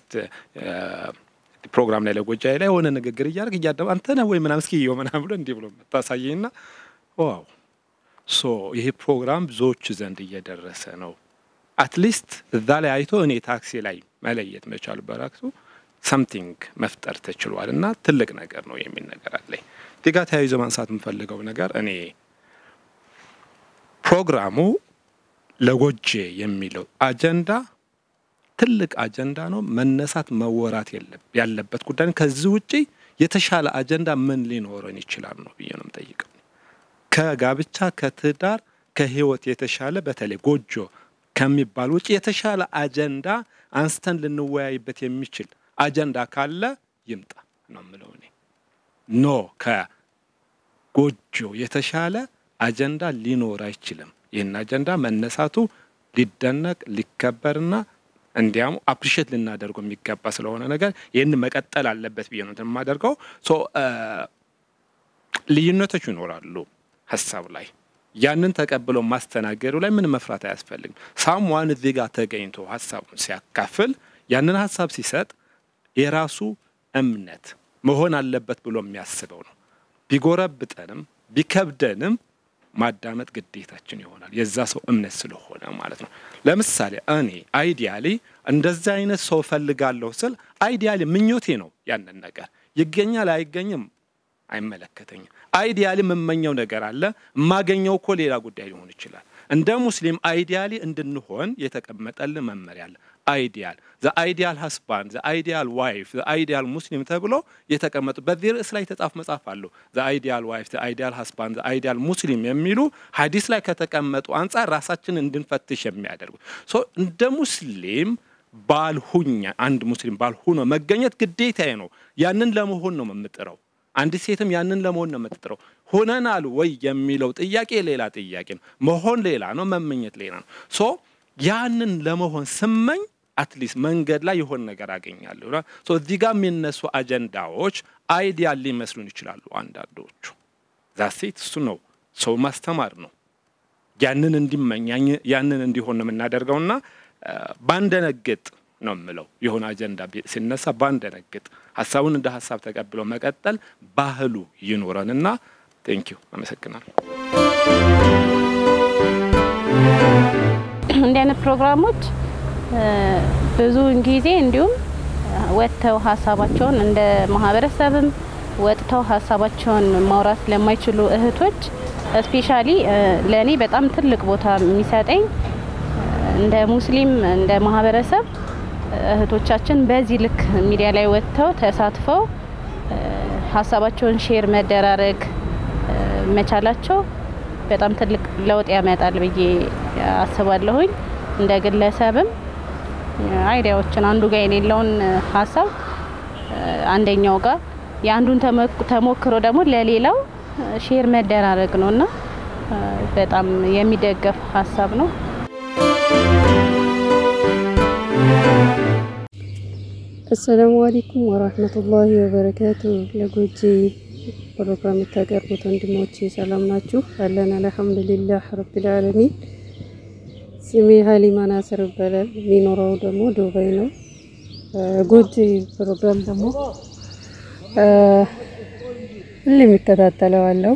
ፕሮግራም ላይ ለጎጃዬ ላይ የሆነ ንግግር እያደረግ እያደባ አንተ ነህ ወይ ምናምን እስኪ እየው ምናምን ብሎ እንዲህ ብሎ መታሳየኝና ዋው ሶ ይሄ ፕሮግራም ብዙዎች ዘንድ እየደረሰ ነው። አትሊስት እዛ ላይ አይቶ እኔ ታክሲ ላይ መለየት መቻሉ በራሱ ሰምቲንግ መፍጠር ተችሏል እና ትልቅ ነገር ነው የሚል ነገር አለኝ። እዚህ ጋር ተያይዞ ማንሳት የምፈልገው ነገር እኔ ፕሮግራሙ ለጎጄ የሚለው አጀንዳ ትልቅ አጀንዳ ነው። መነሳት መወራት ያለበት ጉዳይ ነው። ከዚህ ውጪ የተሻለ አጀንዳ ምን ሊኖረን ይችላል ነው ብዬ ነው የምጠይቀው። ከጋብቻ ከትዳር ከህይወት የተሻለ በተለይ ጎጆ ከሚባል ውጭ የተሻለ አጀንዳ አንስተን ልንወያይበት የሚችል አጀንዳ ካለ ይምጣ ነው የምለው እኔ። ኖ ከጎጆ የተሻለ አጀንዳ ሊኖር አይችልም። ይህን አጀንዳ መነሳቱ ሊደነቅ ሊከበርና እንዲያም አፕሪሼት ልናደርገው የሚገባ ስለሆነ ነገር ይህን መቀጠል አለበት ብዬ ነው የማደርገው። ልዩነቶች ይኖራሉ ሀሳብ ላይ ያንን ተቀብለው ማስተናገዱ ላይ ምን መፍራት አያስፈልግም። ሳምዋን እዚህ ጋር ተገኝቶ ሀሳቡን ሲያካፍል ያንን ሀሳብ ሲሰጥ የራሱ እምነት መሆን አለበት ብሎ የሚያስበው ነው። ቢጎረብጠንም ቢከብደንም ማዳመጥ ግዴታችን ይሆናል። የዛ ሰው እምነት ስለሆነ ማለት ነው። ለምሳሌ እኔ አይዲያሊ እንደዚህ አይነት ሰው እፈልጋለሁ ስል አይዲያሊ ምኞቴ ነው። ያንን ነገር ይገኛል አይገኝም አይመለከተኝም። አይዲያሊ የምመኘው ነገር አለ። የማገኘው እኮ ሌላ ጉዳይ ሊሆን ይችላል። እንደ ሙስሊም አይዲያሊ እንድንሆን የተቀመጠልን መመሪያ አለ። አይዲያል ዘ አይዲያል ሀስባንድ ዘ አይዲያል ዋይፍ ዘ አይዲያል ሙስሊም ተብሎ የተቀመጡ በዚህ ርዕስ ላይ የተጻፉ መጽሐፍ አሉ። ዘ አይዲያል ዋይፍ ዘ አይዲያል ሀስባንድ ዘ አይዲያል ሙስሊም የሚሉ ሀዲስ ላይ ከተቀመጡ አንጻር ራሳችን እንድንፈትሽ የሚያደርጉ እንደ ሙስሊም ባልሁኛ አንድ ሙስሊም ባልሁኖ መገኘት ግዴታዬ ነው። ያንን ለመሆን ነው የምጥረው። አንዲት ሴትም ያንን ለመሆን ነው የምትጥረው። ሆነናል ወይ የሚለው ጥያቄ ሌላ ጥያቄ ነው። መሆን ሌላ ነው፣ መመኘት ሌላ ነው። ሶ ያንን ለመሆን ስመኝ አትሊስት መንገድ ላይ የሆነ ነገር አገኛለሁ። ሶ እዚህ ጋር የሚነሱ አጀንዳዎች አይዲያል ሊመስሉን ይችላሉ አንዳንዶቹ። ዛሴት እሱ ነው ሰው ማስተማር ነው። ያንን እንዲመኝ ያንን እንዲሆን ነው የምናደርገውና ባንደነግጥ ነው የምለው። የሆነ አጀንዳ ሲነሳ ባንደነግጥ፣ ሀሳቡን እንደ ሀሳብ ተቀብሎ መቀጠል ባህሉ ይኖረንና ቴንኪዩ አመሰግናለሁ። እንዲህ አይነት ፕሮግራሞች ብዙውን ጊዜ እንዲሁም ወጥተው ሀሳባቸውን እንደ ማህበረሰብም ወጥተው ሀሳባቸውን ማውራት ለማይችሉ እህቶች ስፔሻሊ ለእኔ በጣም ትልቅ ቦታ የሚሰጠኝ እንደ ሙስሊም እንደ ማህበረሰብ እህቶቻችን በዚህ ልክ ሚዲያ ላይ ወጥተው ተሳትፈው ሀሳባቸውን ሼር መደራረግ መቻላቸው በጣም ትልቅ ለውጥ ያመጣል ብዬ አስባለሁኝ። እንደ ግለሰብም አይዲያዎችን አንዱ ጋር የሌለውን ሀሳብ አንደኛው ጋር የአንዱን ተሞክሮ ደግሞ ለሌላው ሼር መደራረግ ነው እና በጣም የሚደገፍ ሀሳብ ነው። አሰላሙ አለይኩም ወራህመቱላሂ ወበረካቱ። ለጎጄ ፕሮግራም የምታቀርቡት ወንድሞቼ ሰላም ናችሁ? አለን አልሐምዱሊላህ ረቢል ዓለሚን። ስሜ ሀሊማ ናስር ይባላል። የሚኖረው ደግሞ ዱባይ ነው። ጎጄ ፕሮግራም ደግሞ ሁሌም ይከታተለዋለሁ።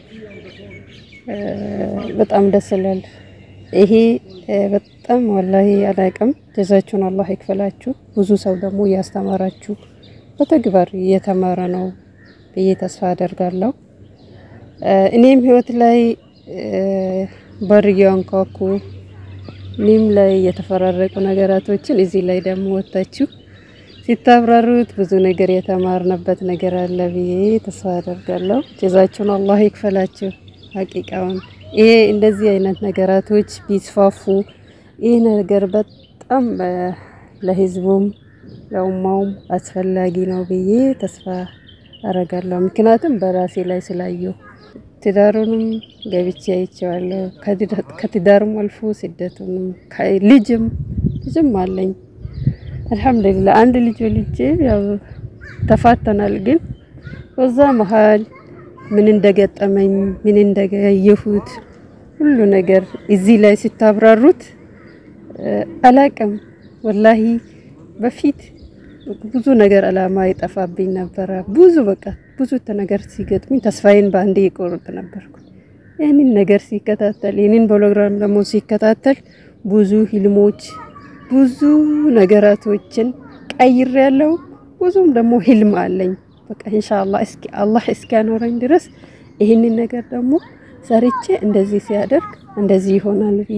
በጣም ደስ ይላል። ይሄ በጣም ወላሂ አላቅም። ጀዛችሁን አላህ ይክፈላችሁ። ብዙ ሰው ደግሞ እያስተማራችሁ በተግባር እየተማረ ነው ብዬ ተስፋ አደርጋለሁ። እኔም ህይወት ላይ በር እያንኳኩ እኔም ላይ የተፈራረቁ ነገራቶችን እዚህ ላይ ደግሞ ወጥታችሁ ሲታብራሩት ብዙ ነገር የተማርንበት ነገር አለ ብዬ ተስፋ አደርጋለሁ። ጀዛችሁን አላህ ይክፈላችሁ። ሀቂቃውን ይሄ እንደዚህ አይነት ነገራቶች ቢስፋፉ ይህ ነገር በጣም ለህዝቡም ለኡማውም አስፈላጊ ነው ብዬ ተስፋ አረጋለሁ። ምክንያቱም በራሴ ላይ ስላየሁ ትዳሩንም ገብቼ አይቼዋለሁ። ከትዳሩም አልፎ ስደቱንም ልጅም ልጅም አለኝ አልሐምዱሊላ አንድ ልጅ ወልጄ ያው ተፋተናል። ግን በዛ መሀል ምን እንደገጠመኝ ምን እንደያየሁት ሁሉ ነገር እዚህ ላይ ሲታብራሩት አላቅም። ወላሂ በፊት ብዙ ነገር አላማ ይጠፋብኝ ነበረ። ብዙ በቃ ብዙ ነገር ሲገጥሙኝ ተስፋዬን በአንዴ ይቆርጥ ነበርኩ። ይህንን ነገር ሲከታተል ይህንን ፕሮግራም ደግሞ ሲከታተል ብዙ ህልሞች ብዙ ነገራቶችን ቀይር ያለው ብዙም ደግሞ ህልም አለኝ። በቃ ኢንሻአላህ እስኪ አላህ እስኪያኖረኝ ድረስ ይህንን ነገር ደግሞ ሰርቼ እንደዚህ ሲያደርግ እንደዚህ ይሆናል ብዬ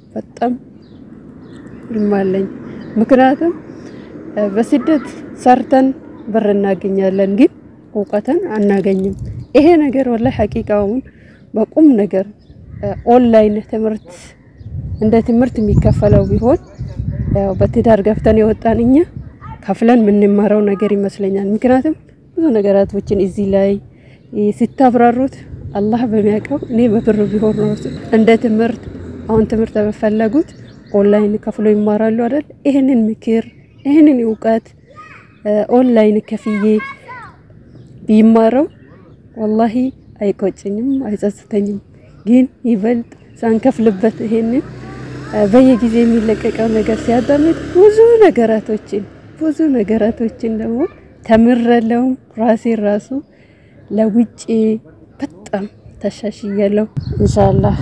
በጣም ህልም አለኝ። ምክንያቱም በስደት ሰርተን ብር እናገኛለን፣ ግን እውቀትን አናገኝም። ይሄ ነገር ወላሂ ሐቂቃውን በቁም ነገር ኦንላይን ትምህርት እንደ ትምህርት የሚከፈለው ቢሆን ያው በትዳር ገብተን የወጣን እኛ ከፍለን የምንማረው ነገር ይመስለኛል። ምክንያቱም ብዙ ነገራቶችን እዚህ ላይ ሲታብራሩት አላህ በሚያውቀው እኔ በብር ቢሆን ነው እንደ ትምህርት አሁን ትምህርት በፈለጉት ኦንላይን ከፍሎ ይማራሉ አይደል? ይህንን ምክር ይህንን እውቀት ኦንላይን ከፍዬ ቢማረው ወላሂ አይቆጭኝም፣ አይጸጽተኝም። ግን ይበልጥ ሳንከፍልበት ይሄንን በየጊዜ የሚለቀቀው ነገር ሲያዳምጥ ብዙ ነገራቶችን ብዙ ነገራቶችን ደግሞ ተምረለው ራሴ ራሱ ለውጭ በጣም ተሻሽያለሁ። ኢንሻአላህ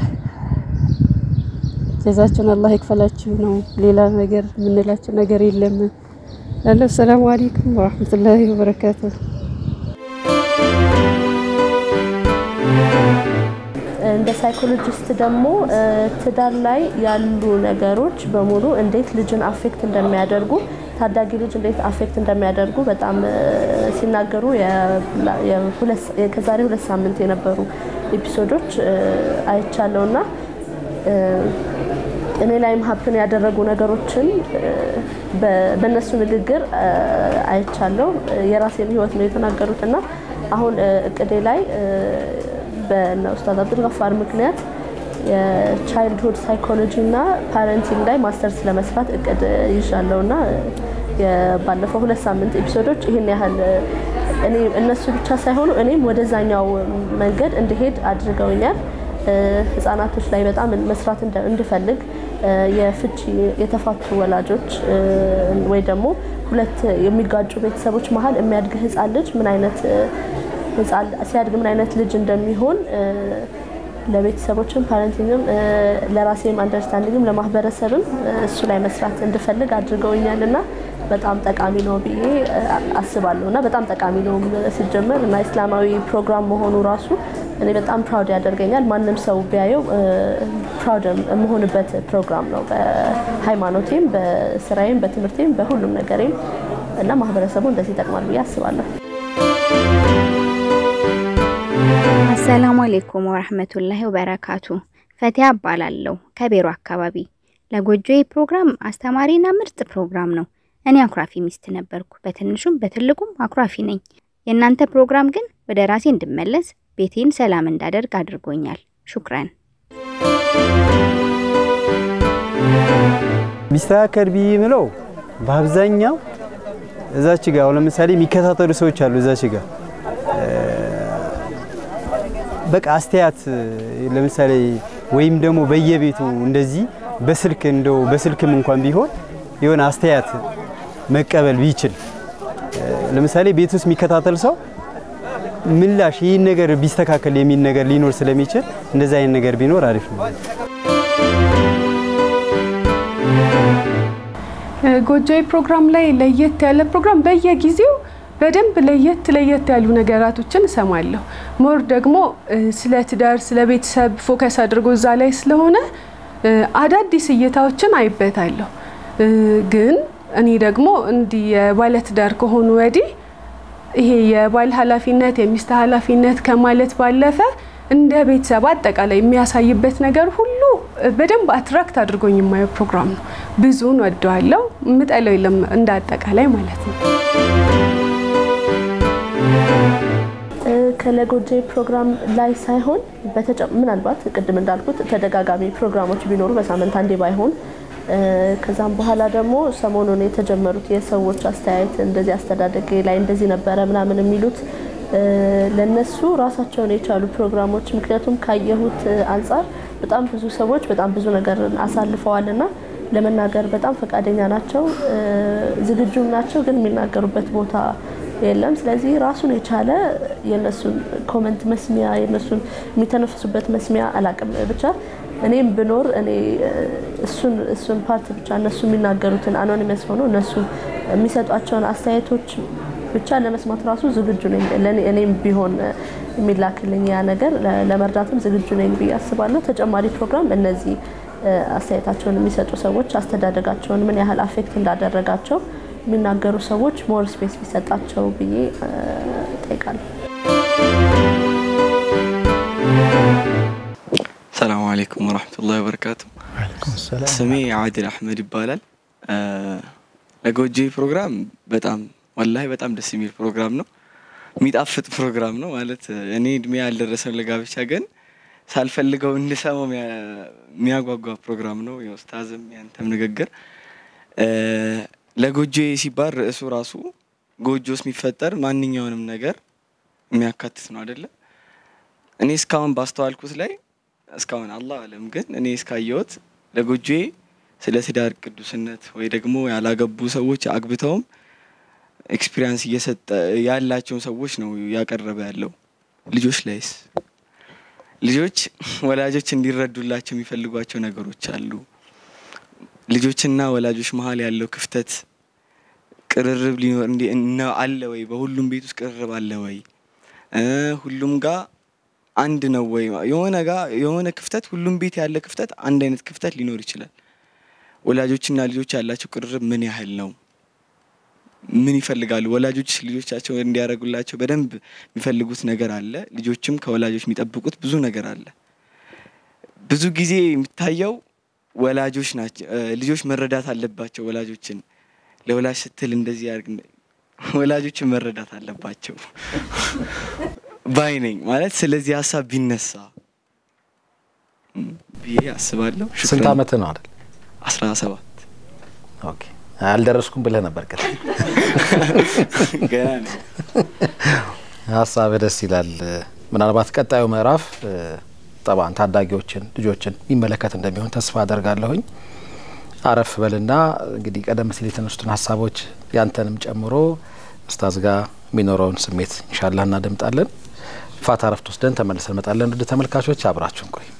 ጀዛችሁን አላህ ይክፈላችሁ ነው። ሌላ ነገር የምንላችሁ ነገር የለም። ላለው ሰላም አለይኩም ወራህመቱላሂ ወበረካቱሁ። እንደ ሳይኮሎጂስት ደግሞ ትዳር ላይ ያሉ ነገሮች በሙሉ እንዴት ልጅን አፌክት እንደሚያደርጉ ታዳጊ ልጅ እንዴት አፌክት እንደሚያደርጉ በጣም ሲናገሩ ከዛሬ ሁለት ሳምንት የነበሩ ኤፒሶዶች አይቻለው እና እኔ ላይም ሀፕን ያደረጉ ነገሮችን በእነሱ ንግግር አይቻለው። የራሴን ህይወት ነው የተናገሩት እና አሁን እቅዴ ላይ በእነ ኡስታዝ አብዱልገፋር ምክንያት የቻይልድሁድ ሳይኮሎጂ እና ፓረንቲንግ ላይ ማስተርስ ለመስራት እቅድ ይዣለሁ እና ባለፈው ሁለት ሳምንት ኤፒሶዶች ይህን ያህል እኔ እነሱ ብቻ ሳይሆኑ እኔም ወደዛኛው መንገድ እንድሄድ አድርገውኛል። ህጻናቶች ላይ በጣም መስራት እንድፈልግ የፍቺ የተፋቱ ወላጆች ወይ ደግሞ ሁለት የሚጋጩ ቤተሰቦች መሀል የሚያድግ ህጻን ልጅ ምን አይነት ሲያድግ ምን አይነት ልጅ እንደሚሆን ለቤተሰቦችም ፓረንቲንግም ለራሴም አንደርስታንዲንግም ለማህበረሰብም እሱ ላይ መስራት እንድፈልግ አድርገውኛል እና በጣም ጠቃሚ ነው ብዬ አስባለሁ እና በጣም ጠቃሚ ነው ሲጀመር እና እስላማዊ ፕሮግራም መሆኑ ራሱ እኔ በጣም ፕራውድ ያደርገኛል። ማንም ሰው ቢያየው ፕራውድ የምሆንበት ፕሮግራም ነው በሃይማኖቴም፣ በስራዬም፣ በትምህርቴም፣ በሁሉም ነገሬም እና ማህበረሰቡ እንደዚህ ይጠቅማል ብዬ አስባለሁ። አሰላሙ አሌይኩም ወረህመቱላሂ ወበረካቱ። ፈቲያ እባላለሁ ከቤሮ አካባቢ። ለጎጆዬ ፕሮግራም አስተማሪና ምርጥ ፕሮግራም ነው። እኔ አኩራፊ ሚስት ነበርኩ። በትንሹም በትልቁም አኩራፊ ነኝ። የእናንተ ፕሮግራም ግን ወደ ራሴ እንድመለስ ቤቴን ሰላም እንዳደርግ አድርጎኛል። ሹክረን። ቢስተካከል ብዬ የምለው በአብዛኛው እዛች ጋር አሁን ለምሳሌ የሚከታተሉ ሰዎች አሉ እዛች ጋር በቃ አስተያየት ለምሳሌ ወይም ደግሞ በየቤቱ እንደዚህ በስልክ እንደው በስልክም እንኳን ቢሆን የሆነ አስተያየት መቀበል ቢችል ለምሳሌ ቤት ውስጥ የሚከታተል ሰው ምላሽ ይህን ነገር ቢስተካከል የሚል ነገር ሊኖር ስለሚችል እንደዚህ አይነት ነገር ቢኖር አሪፍ ነው። ጎጆዬ ፕሮግራም ላይ ለየት ያለ ፕሮግራም በየጊዜው በደንብ ለየት ለየት ያሉ ነገራቶችን እሰማለሁ። ሞር ደግሞ ስለ ትዳር፣ ስለ ቤተሰብ ፎከስ አድርጎ እዛ ላይ ስለሆነ አዳዲስ እይታዎችን አይበታለሁ። ግን እኔ ደግሞ እንዲህ የባለትዳር ከሆኑ ወዲህ ይሄ የባል ኃላፊነት የሚስት ኃላፊነት ከማለት ባለፈ እንደ ቤተሰብ አጠቃላይ የሚያሳይበት ነገር ሁሉ በደንብ አትራክት አድርጎኝ የማየው ፕሮግራም ነው። ብዙውን ወደዋለሁ። የምጠለው የለም እንደ አጠቃላይ ማለት ነው። ከለጎጄ ፕሮግራም ላይ ሳይሆን ምናልባት ቅድም እንዳልኩት ተደጋጋሚ ፕሮግራሞች ቢኖሩ በሳምንት አንዴ ባይሆን ከዛም በኋላ ደግሞ ሰሞኑን የተጀመሩት የሰዎች አስተያየት እንደዚህ አስተዳደግ ላይ እንደዚህ ነበረ ምናምን የሚሉት ለነሱ ራሳቸውን የቻሉ ፕሮግራሞች ምክንያቱም ካየሁት አንጻር በጣም ብዙ ሰዎች በጣም ብዙ ነገር አሳልፈዋል እና ለመናገር በጣም ፈቃደኛ ናቸው፣ ዝግጁም ናቸው፣ ግን የሚናገሩበት ቦታ የለም። ስለዚህ ራሱን የቻለ የነሱን ኮመንት መስሚያ የነሱን የሚተነፍሱበት መስሚያ አላቅም ብቻ እኔም ብኖር እኔ እሱን እሱን ፓርት ብቻ እነሱ የሚናገሩትን አኖኒመስ ሆኖ እነሱ የሚሰጧቸውን አስተያየቶች ብቻ ለመስማት ራሱ ዝግጁ ነኝ። እኔም ቢሆን የሚላክልኝ ያ ነገር ለመርዳትም ዝግጁ ነኝ ብዬ አስባለሁ። ተጨማሪ ፕሮግራም እነዚህ አስተያየታቸውን የሚሰጡ ሰዎች አስተዳደጋቸውን ምን ያህል አፌክት እንዳደረጋቸው የሚናገሩ ሰዎች ሞር ስፔስ ቢሰጣቸው ብዬ ጠይቃለሁ። ሰላሙ አሌይኩም ወረህመቱላሂ ወበረካቱ። ስሜ አድል አህመድ ይባላል። ለጎጆ ፕሮግራም በጣም ወላሂ በጣም ደስ የሚል ፕሮግራም ነው። የሚጣፍጥ ፕሮግራም ነው ማለት እኔ እድሜ ያልደረሰም ለጋብቻ ግን ሳልፈልገው እንድሰማው የሚያጓጓ ፕሮግራም ነው። የኡስታዝም ያንተም ንግግር ለጎጆ ሲባል ርዕሱ ራሱ ጎጆስ የሚፈጠር ማንኛውንም ነገር የሚያካትት ነው አይደለም። እኔ እስካሁን ባስተዋልኩት ላይ እስካሁን አላህ አለም ግን እኔ እስካየሁት ለጎጆዬ ስለ ትዳር ቅዱስነት ወይ ደግሞ ያላገቡ ሰዎች አግብተውም ኤክስፒሪያንስ እየሰጠ ያላቸውን ሰዎች ነው ያቀረበ ያለው። ልጆች ላይስ ልጆች ወላጆች እንዲረዱላቸው የሚፈልጓቸው ነገሮች አሉ። ልጆችና ወላጆች መሀል ያለው ክፍተት ቅርርብ ሊኖር እንዲ አለ ወይ? በሁሉም ቤት ውስጥ ቅርርብ አለ ወይ? ሁሉም ጋር አንድ ነው ወይ? የሆነ ጋር የሆነ ክፍተት ሁሉም ቤት ያለ ክፍተት አንድ አይነት ክፍተት ሊኖር ይችላል። ወላጆችና ልጆች ያላቸው ቅርርብ ምን ያህል ነው? ምን ይፈልጋሉ? ወላጆች ልጆቻቸው እንዲያደርጉላቸው በደንብ የሚፈልጉት ነገር አለ። ልጆችም ከወላጆች የሚጠብቁት ብዙ ነገር አለ። ብዙ ጊዜ የሚታየው ወላጆች ናቸው። ልጆች መረዳት አለባቸው ወላጆችን ለወላጅ ስትል እንደዚህ ያርግ ወላጆችን መረዳት አለባቸው ባይ ነኝ። ማለት ስለዚህ ሀሳብ ቢነሳ ብዬ አስባለሁ። ስንት አመት ነው አይደል? አስራ ሰባት ኦኬ። አልደረስኩም ብለህ ነበር ቀጥ ገና ነው። ሀሳብ ደስ ይላል። ምናልባት ቀጣዩ ምዕራፍ ጠባን ታዳጊዎችን ልጆችን የሚመለከት እንደሚሆን ተስፋ አደርጋለሁኝ። አረፍ በልና እንግዲህ ቀደም ሲል የተነሱትን ሀሳቦች ያንተንም ጨምሮ ኡስታዝ ጋር የሚኖረውን ስሜት ኢንሻላህ እናደምጣለን። ፋታ ረፍት ወስደን ተመልሰን እንመጣለን። ውድ ተመልካቾች አብራችሁን ቆይ።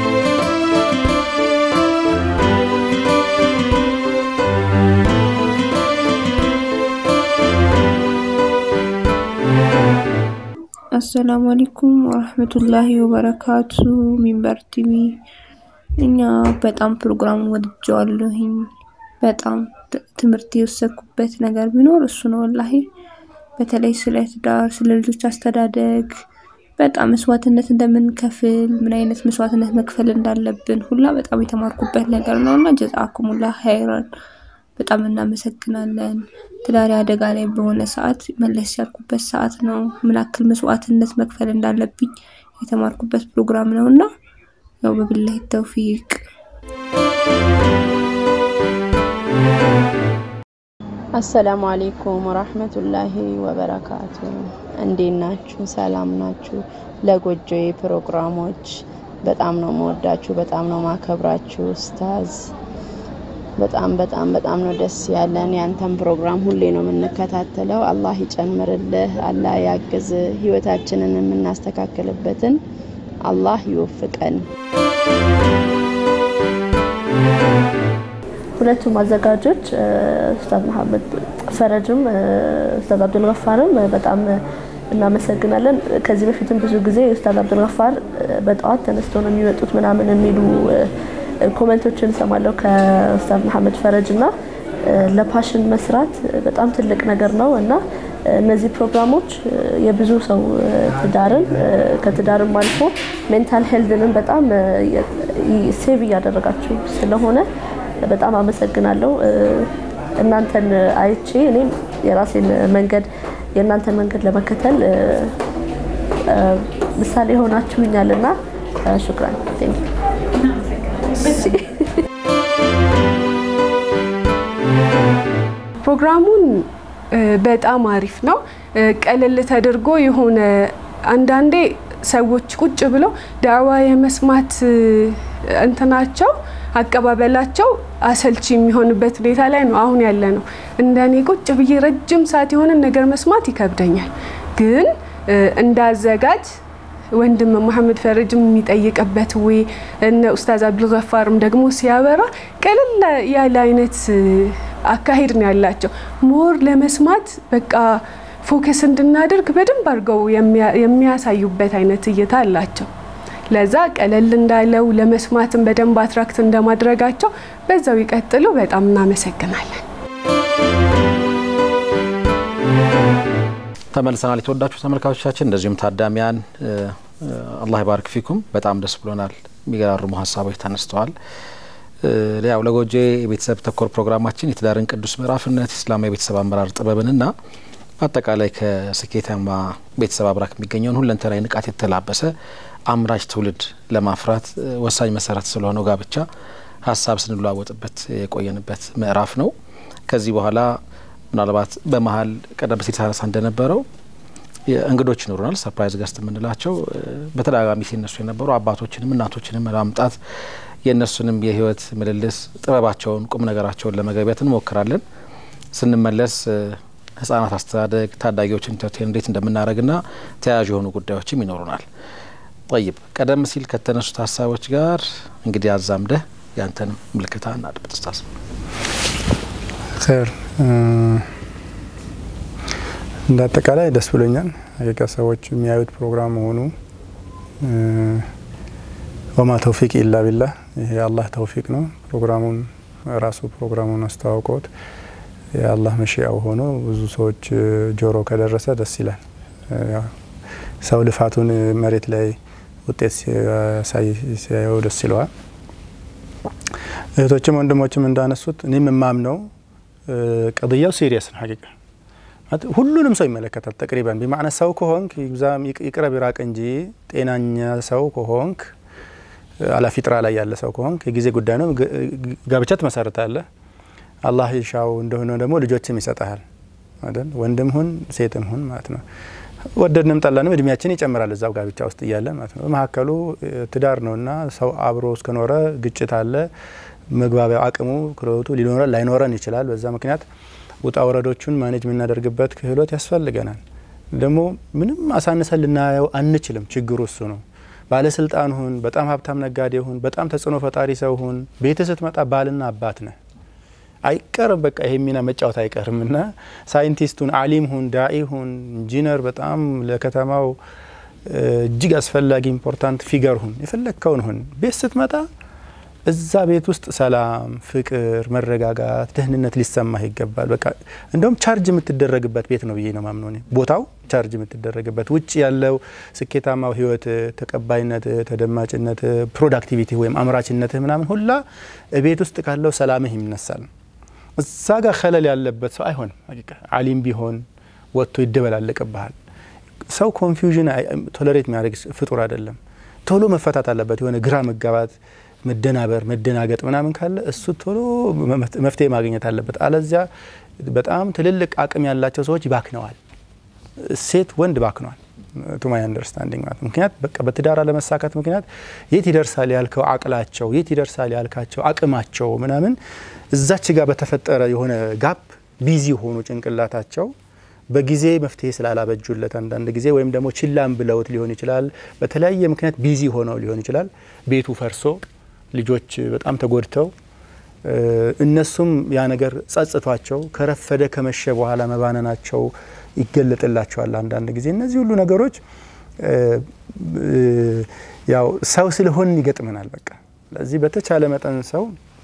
አሰላሙ አለይኩም ወረህመቱላሂ ወበረካቱ። ሚንበር ቲቪ እኛ በጣም ፕሮግራሙን ወድጀዋለሁኝ። በጣም ትምህርት የወሰድኩበት ነገር ቢኖር እሱ ነው። ወላሂ በተለይ ስለ ትዳር፣ ስለ ልጆች አስተዳደግ በጣም መስዋዕትነት እንደምንከፍል ምን አይነት መስዋዕትነት መክፈል እንዳለብን ሁላ በጣም የተማርኩበት ነገር ነው እና ጀዛኩሙላ ኸይረን በጣም እናመሰግናለን። ትዳሬ አደጋ ላይ በሆነ ሰዓት መለስ ያልኩበት ሰዓት ነው። ምን ያክል መስዋዕትነት መክፈል እንዳለብኝ የተማርኩበት ፕሮግራም ነው እና ያው በቢላሂ ተውፊቅ አሰላሙ አሌይኩም ወራህመቱላሂ ወበረካቱ። እንዴት ናችሁ? ሰላም ናችሁ? ለጎጆዬ ፕሮግራሞች በጣም ነው መወዳችሁ፣ በጣም ነው ማከብራችሁ ኡስታዝ በጣም በጣም በጣም ነው ደስ ያለን። ያንተን ፕሮግራም ሁሌ ነው የምንከታተለው። አላህ ይጨምርልህ፣ አላህ ያግዝ፣ ህይወታችንን የምናስተካክልበትን አላህ ይወፍቀን። ሁለቱም አዘጋጆች ኡስታዝ መሐመድ ፈረጅም ኡስታዝ አብዱልገፋርም በጣም እናመሰግናለን። ከዚህ በፊትም ብዙ ጊዜ ኡስታዝ አብዱልገፋር በጠዋት ተነስተው ነው የሚመጡት ምናምን የሚሉ ኮመንቶችን እሰማለሁ ከኡስታዝ መሐመድ ፈረጅ እና ለፓሽን መስራት በጣም ትልቅ ነገር ነው እና እነዚህ ፕሮግራሞች የብዙ ሰው ትዳርን ከትዳርም አልፎ ሜንታል ሄልዝንም በጣም ሴቭ እያደረጋችሁ ስለሆነ በጣም አመሰግናለሁ። እናንተን አይቼ እኔም የራሴን መንገድ የእናንተን መንገድ ለመከተል ምሳሌ ሆናችሁኛል እና ሹክራን ቴንክ ፕሮግራሙን በጣም አሪፍ ነው። ቀለል ተደርጎ የሆነ አንዳንዴ ሰዎች ቁጭ ብለው ዳዕዋ የመስማት እንትናቸው አቀባበላቸው አሰልቺ የሚሆንበት ሁኔታ ላይ ነው አሁን ያለ ነው። እንደኔ ቁጭ ብዬ ረጅም ሰዓት የሆነ ነገር መስማት ይከብደኛል። ግን እንዳዘጋጅ ወንድም መሐመድ ፈረጅም የሚጠይቅበት ወይ እነ ኡስታዝ አብዱልገፋርም ደግሞ ሲያበራ ቀለል ያለ አይነት አካሄድ ነው ያላቸው። ሞር ለመስማት በቃ ፎከስ እንድናደርግ በደንብ አድርገው የሚያሳዩበት አይነት እይታ አላቸው። ለዛ ቀለል እንዳለው ለመስማትም በደንብ አትራክት እንደማድረጋቸው በዛው ይቀጥሉ። በጣም እናመሰግናለን። ተመልሰናል። የተወዳችሁ ተመልካቾቻችን እንደዚሁም ታዳሚያን አላህ ይባርክ ፊኩም። በጣም ደስ ብሎናል። የሚገራርሙ ሀሳቦች ተነስተዋል። ያው ለጎጆ የቤተሰብ ተኮር ፕሮግራማችን የትዳርን ቅዱስ ምዕራፍነት፣ ኢስላማዊ የቤተሰብ አመራር ጥበብንና አጠቃላይ ከስኬታማ ቤተሰብ አብራክ የሚገኘውን ሁለንተናዊ ንቃት የተላበሰ አምራች ትውልድ ለማፍራት ወሳኝ መሰረት ስለሆነው ጋብቻ ሀሳብ ስንለዋወጥበት የቆየንበት ምዕራፍ ነው። ከዚህ በኋላ ምናልባት በመሀል ቀደም ሲል ሳነሳ እንደነበረው እንግዶች ይኖሩናል። ሰርፕራይዝ ገስት የምንላቸው በተደጋጋሚ ሲነሱ የነበሩ አባቶችንም እናቶችንም ለማምጣት የእነሱንም የህይወት ምልልስ ጥበባቸውን፣ ቁም ነገራቸውን ለመገቢያት እንሞክራለን። ስንመለስ ህጻናት አስተዳደግ፣ ታዳጊዎችን ኢንተርቴን እንዴት እንደምናደርግና ተያያዥ የሆኑ ጉዳዮችም ይኖሩናል። ጠይብ ቀደም ሲል ከተነሱት ሀሳቦች ጋር እንግዲህ አዛምደህ ያንተንም ምልክታ እናድምጥ ስታስ ር እንደ አጠቃላይ ደስ ብሎኛል። ሀቂቃ ሰዎች የሚያዩት ፕሮግራም መሆኑ ወማ ተውፊቅ ኢላ ቢላህ ይሄ የአላህ ተውፊቅ ነው። ፕሮግራሙን ራሱ ፕሮግራሙን አስተዋውቀውት የአላህ መሽያው ሆኖ ብዙ ሰዎች ጆሮ ከደረሰ ደስ ይላል። ሰው ልፋቱን መሬት ላይ ውጤት ሲያየው ደስ ይለዋል። እህቶችም ወንድሞችም እንዳነሱት እኔም የማምነው ቀضያው ሲሪየስ ነው። ሀቂቃ ሁሉንም ሰው ይመለከታል። ተቅሪበን ቢማዕነ ሰው ከሆንክ ይቅረብ ይራቅ እንጂ ጤናኛ ሰው ከሆንክ አላፊጥራ ላይ ያለ ሰው ከሆንክ የጊዜ ጉዳይ ነው። ጋብቻ ትመሰርታለህ። አላህ ይሻው እንደሆነ ደግሞ ልጆችም ይሰጠሃል አይደል? ወንድም ሁን ሴትም ሁን ማለት ነው። ወደድንም ጠላንም እድሜያችን ይጨምራል እዛው ጋብቻ ውስጥ እያለ ማለት ነው። በመካከሉ ትዳር ነውና ሰው አብሮ እስከኖረ ግጭት አለ። መግባቢያው አቅሙ ክህሎቱ ሊኖረን ላይኖረን ይችላል። በዛ ምክንያት ውጣ ወረዶቹን ማኔጅ የምናደርግበት ክህሎት ያስፈልገናል። ደግሞ ምንም አሳንሰን ልናየው አንችልም። ችግሩ እሱ ነው። ባለስልጣን ሁን፣ በጣም ሀብታም ነጋዴ ሁን፣ በጣም ተጽዕኖ ፈጣሪ ሰው ሁን፣ ቤት ስትመጣ ባልና አባት ነህ አይቀርም። በቃ ይሄ ሚና መጫወት አይቀርም እና ሳይንቲስቱን፣ አሊም ሁን፣ ዳኢ ሁን፣ ኢንጂነር፣ በጣም ለከተማው እጅግ አስፈላጊ ኢምፖርታንት ፊገር ሁን፣ የፈለግከውን ሁን። ቤት ስትመጣ እዛ ቤት ውስጥ ሰላም፣ ፍቅር፣ መረጋጋት፣ ደህንነት ሊሰማህ ይገባል። በቃ እንደውም ቻርጅ የምትደረግበት ቤት ነው ብዬ ነው ማምነው እኔ። ቦታው ቻርጅ የምትደረግበት ውጭ ያለው ስኬታማው ህይወት፣ ተቀባይነት፣ ተደማጭነት፣ ፕሮዳክቲቪቲ ወይም አምራችነትህ ምናምን ሁላ ቤት ውስጥ ካለው ሰላምህ ይነሳል። እዛ ጋር ከለል ያለበት ሰው አይሆንም። ሀቂቃ አሊም ቢሆን ወጥቶ ይደበላለቅብሃል። ሰው ኮንፊውዥን ቶለሬት የሚያደርግ ፍጡር አይደለም። ቶሎ መፈታት አለበት። የሆነ ግራ መጋባት መደናበር፣ መደናገጥ ምናምን ካለ እሱ ቶሎ መፍትሄ ማግኘት አለበት። አለዚያ በጣም ትልልቅ አቅም ያላቸው ሰዎች ይባክነዋል። ሴት ወንድ ባክነዋል። ቱ ማይ አንደርስታንዲንግ ማለት ምክንያት በቃ በትዳር አለመሳካት ምክንያት የት ይደርሳል ያልከው አቅላቸው የት ይደርሳል ያልካቸው አቅማቸው ምናምን እዛች ጋር በተፈጠረ የሆነ ጋፕ ቢዚ ሆኑ ጭንቅላታቸው በጊዜ መፍትሄ ስላላበጁለት አንዳንድ ጊዜ ወይም ደግሞ ችላም ብለውት ሊሆን ይችላል። በተለያየ ምክንያት ቢዚ ሆነው ሊሆን ይችላል። ቤቱ ፈርሶ ልጆች በጣም ተጎድተው እነሱም ያ ነገር ጸጽቷቸው ከረፈደ ከመሸ በኋላ መባነናቸው ይገለጥላቸዋል። አንዳንድ ጊዜ እነዚህ ሁሉ ነገሮች ያው ሰው ስለሆን ይገጥመናል። በቃ ስለዚህ በተቻለ መጠን ሰው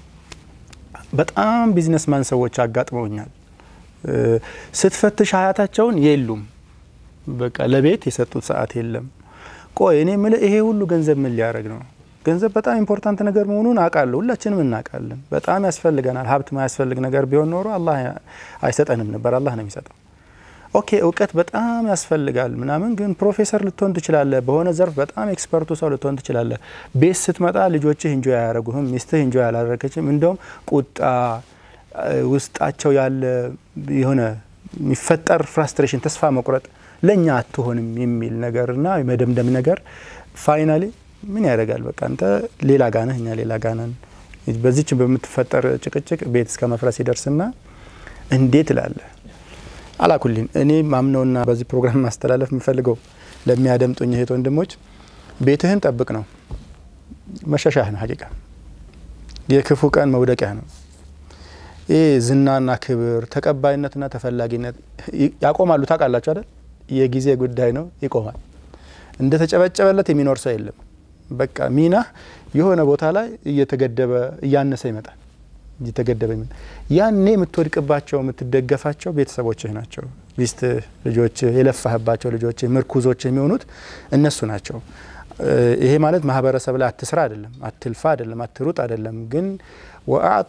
በጣም ቢዝነስማን ሰዎች አጋጥመውኛል። ስትፈትሽ ሀያታቸውን የሉም። በቃ ለቤት የሰጡት ሰዓት የለም። ቆይ እኔ ምል ይሄ ሁሉ ገንዘብ ምን ሊያደርግ ነው? ገንዘብ በጣም ኢምፖርታንት ነገር መሆኑን አውቃለሁ። ሁላችንም እናውቃለን። በጣም ያስፈልገናል። ሀብት ማያስፈልግ ነገር ቢሆን ኖሮ አላህ አይሰጠንም ነበር። አላህ ነው የሚሰጠው። ኦኬ እውቀት በጣም ያስፈልጋል ምናምን፣ ግን ፕሮፌሰር ልትሆን ትችላለህ። በሆነ ዘርፍ በጣም ኤክስፐርቱ ሰው ልትሆን ትችላለህ። ቤት ስትመጣ ልጆችህ እንጆ አያደርጉህም፣ ሚስትህ እንጆ ያላደረገችም። እንደውም ቁጣ ውስጣቸው ያለ የሆነ የሚፈጠር ፍራስትሬሽን፣ ተስፋ መቁረጥ ለእኛ አትሆንም የሚል ነገርና የመደምደም ነገር ፋይናሊ ምን ያደርጋል? በቃ አንተ ሌላ ጋነህ፣ እኛ ሌላ ጋነን። በዚች በምትፈጠር ጭቅጭቅ ቤት እስከ መፍረስ ይደርስና እንዴት እላለህ። አላኩሊን እኔ ማምነውና በዚህ ፕሮግራም ማስተላለፍ የምፈልገው ለሚያደምጡኝ እህት ወንድሞች ቤትህን ጠብቅ ነው። መሸሻህ ነው። ሀቂቃ የክፉ ቀን መውደቂያ ነው። ይህ ዝናና ክብር ተቀባይነትና ተፈላጊነት ያቆማሉ። ታውቃላችሁ አይደል? የጊዜ ጉዳይ ነው። ይቆማል። እንደ ተጨበጨበለት የሚኖር ሰው የለም። በቃ ሚና የሆነ ቦታ ላይ እየተገደበ እያነሰ ይመጣል እየተገደበ ይመጣል። ያኔ የምትወድቅባቸው የምትደገፋቸው ቤተሰቦችህ ናቸው። ሚስትህ፣ ልጆችህ፣ የለፋህባቸው ልጆችህ፣ ምርኩዞችህ የሚሆኑት እነሱ ናቸው። ይሄ ማለት ማህበረሰብ ላይ አትስራ አይደለም፣ አትልፋ አይደለም፣ አትሩጥ አይደለም። ግን ወአዕጢ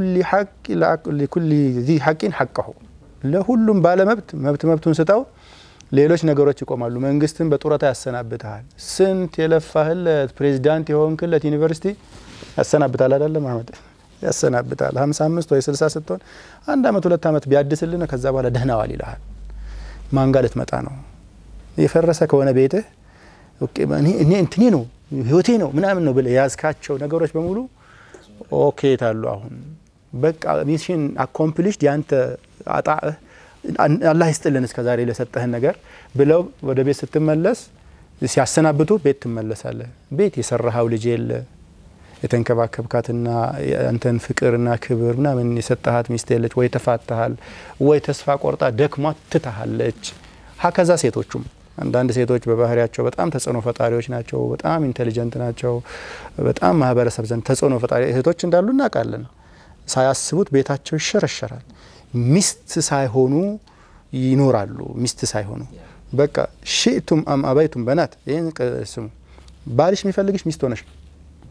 ሊኩሊ ዚ ሐቂን ሐቀሁ ለሁሉም ባለመብት መብት መብቱን ስጠው። ሌሎች ነገሮች ይቆማሉ። መንግስትን በጡረታ ያሰናብትሃል። ስንት የለፋህለት ፕሬዚዳንት የሆንክለት ዩኒቨርሲቲ ያሰናብታል አይደለም አህመድ? ያሰናብታል። 55 ወይ 60 ስትሆን አንድ አመት ሁለት አመት ቢያድስልን ከዛ በኋላ ደህናዋል ይልሃል። ማን ጋር ልትመጣ ነው? የፈረሰ ከሆነ ቤትህ እኔ እንትኔ ነው ህይወቴ ነው ምናምን ነው ብለህ የያዝካቸው ነገሮች በሙሉ ኦኬ ታሉ። አሁን በቃ ሚሽን አኮምፕሊሽድ ያንተ አጣህ አላህ ይስጥልን እስከ ዛሬ ለሰጠህን ነገር ብለው ወደ ቤት ስትመለስ ሲያሰናብቱ ቤት ትመለሳለህ። ቤት የሰራኸው ልጅ የለ የተንከባከብካትና አንተን ፍቅርና ክብር ምናምን የሰጠሃት ሚስት የለች፣ ወይ ተፋተሃል፣ ወይ ተስፋ ቆርጣ ደክሟት ትታሃለች። ሀከዛ ሴቶቹም አንዳንድ ሴቶች በባህሪያቸው በጣም ተጽዕኖ ፈጣሪዎች ናቸው። በጣም ኢንቴሊጀንት ናቸው። በጣም ማህበረሰብ ዘንድ ተጽዕኖ ፈጣሪ እህቶች እንዳሉ እናውቃለን። ሳያስቡት ቤታቸው ይሸረሸራል። ሚስት ሳይሆኑ ይኖራሉ። ሚስት ሳይሆኑ በቃ ሽእቱም አም አበይቱም በናት ይህን ስሙ። ባልሽ የሚፈልግሽ ሚስት ሆነሽ ነው።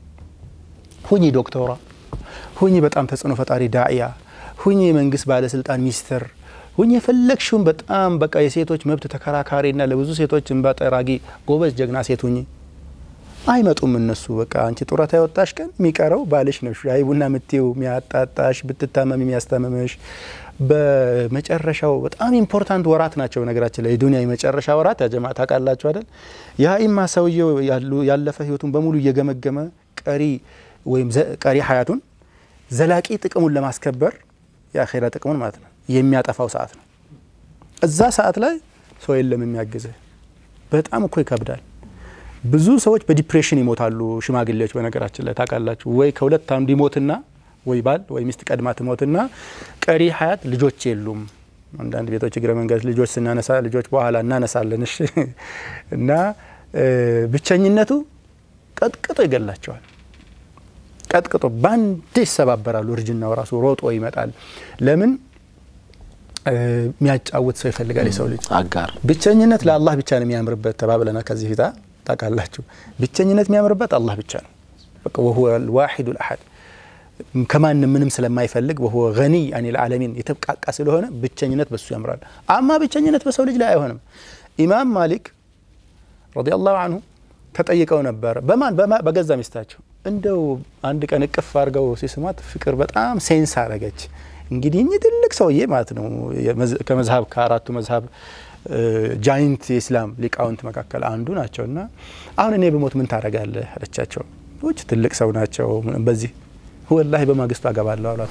ሁኚ ዶክተሯ፣ ሁኚ በጣም ተጽዕኖ ፈጣሪ ዳእያ፣ ሁኚ የመንግስት ባለስልጣን ሚኒስትር ሁኝ የፈለግሽውን በጣም በቃ የሴቶች መብት ተከራካሪና ለብዙ ሴቶች እንባ ጠራጊ ጎበዝ ጀግና ሴት ሁኚ። አይመጡም እነሱ። በቃ አንቺ ጡረታ የወጣሽ ቀን የሚቀረው ባልሽ ነው። ሻይ ቡና ምትው የሚያጣጣሽ፣ ብትታመም የሚያስታምምሽ። በመጨረሻው በጣም ኢምፖርታንት ወራት ናቸው። ነገራችን ላይ የዱኒያ የመጨረሻ ወራት ያጀማ ታውቃላችሁ አይደል? የሀኢማ ሰውየው ያለፈ ህይወቱን በሙሉ እየገመገመ ቀሪ ወይም ቀሪ ሀያቱን ዘላቂ ጥቅሙን ለማስከበር የአኼራ ጥቅሙን ማለት ነው የሚያጠፋው ሰዓት ነው። እዛ ሰዓት ላይ ሰው የለም የሚያግዝህ። በጣም እኮ ይከብዳል። ብዙ ሰዎች በዲፕሬሽን ይሞታሉ። ሽማግሌዎች በነገራችን ላይ ታውቃላችሁ፣ ወይ ከሁለት አንዱ ይሞትና ወይ ባል ወይ ሚስት ቀድማ ትሞትና ቀሪ ሀያት ልጆች የሉም። አንዳንድ ቤቶች እግረ መንገድ ልጆች ስናነሳ ልጆች በኋላ እናነሳለን። እሺ እና ብቸኝነቱ ቀጥቅጦ ይገላቸዋል። ቀጥቅጦ ባንዴ ይሰባበራሉ። እርጅናው ራሱ ሮጦ ይመጣል። ለምን የሚያጫውት ሰው ይፈልጋል የሰው ልጅ አጋር። ብቸኝነት ለአላህ ብቻ ነው የሚያምርበት ተባብለናል ከዚህ ፊታ ታውቃላችሁ። ብቸኝነት የሚያምርበት አላህ ብቻ ነው። በቃ ወሁወ ልዋሒዱ ልአሐድ ከማንም ምንም ስለማይፈልግ ወሁወ ገኒይ አኒል ዓለሚን የተብቃቃ ስለሆነ ብቸኝነት በሱ ያምራል። አማ ብቸኝነት በሰው ልጅ ላይ አይሆንም። ኢማም ማሊክ ረዲየላሁ አንሁ ተጠይቀው ነበር። በማን በገዛ ሚስታቸው። እንደው አንድ ቀን እቅፍ አድርገው ሲስማት ፍቅር በጣም ሴንስ አረገች። እንግዲህ እኚህ ትልቅ ሰውዬ ማለት ነው ከመዝሀብ ከአራቱ መዝሀብ ጃይንት የኢስላም ሊቃውንት መካከል አንዱ ናቸው። እና አሁን እኔ በሞት ምን ታደርጋለህ አለቻቸው። ውጭ ትልቅ ሰው ናቸው። በዚህ ወላሂ በማግስቱ አገባለሁ አሏት።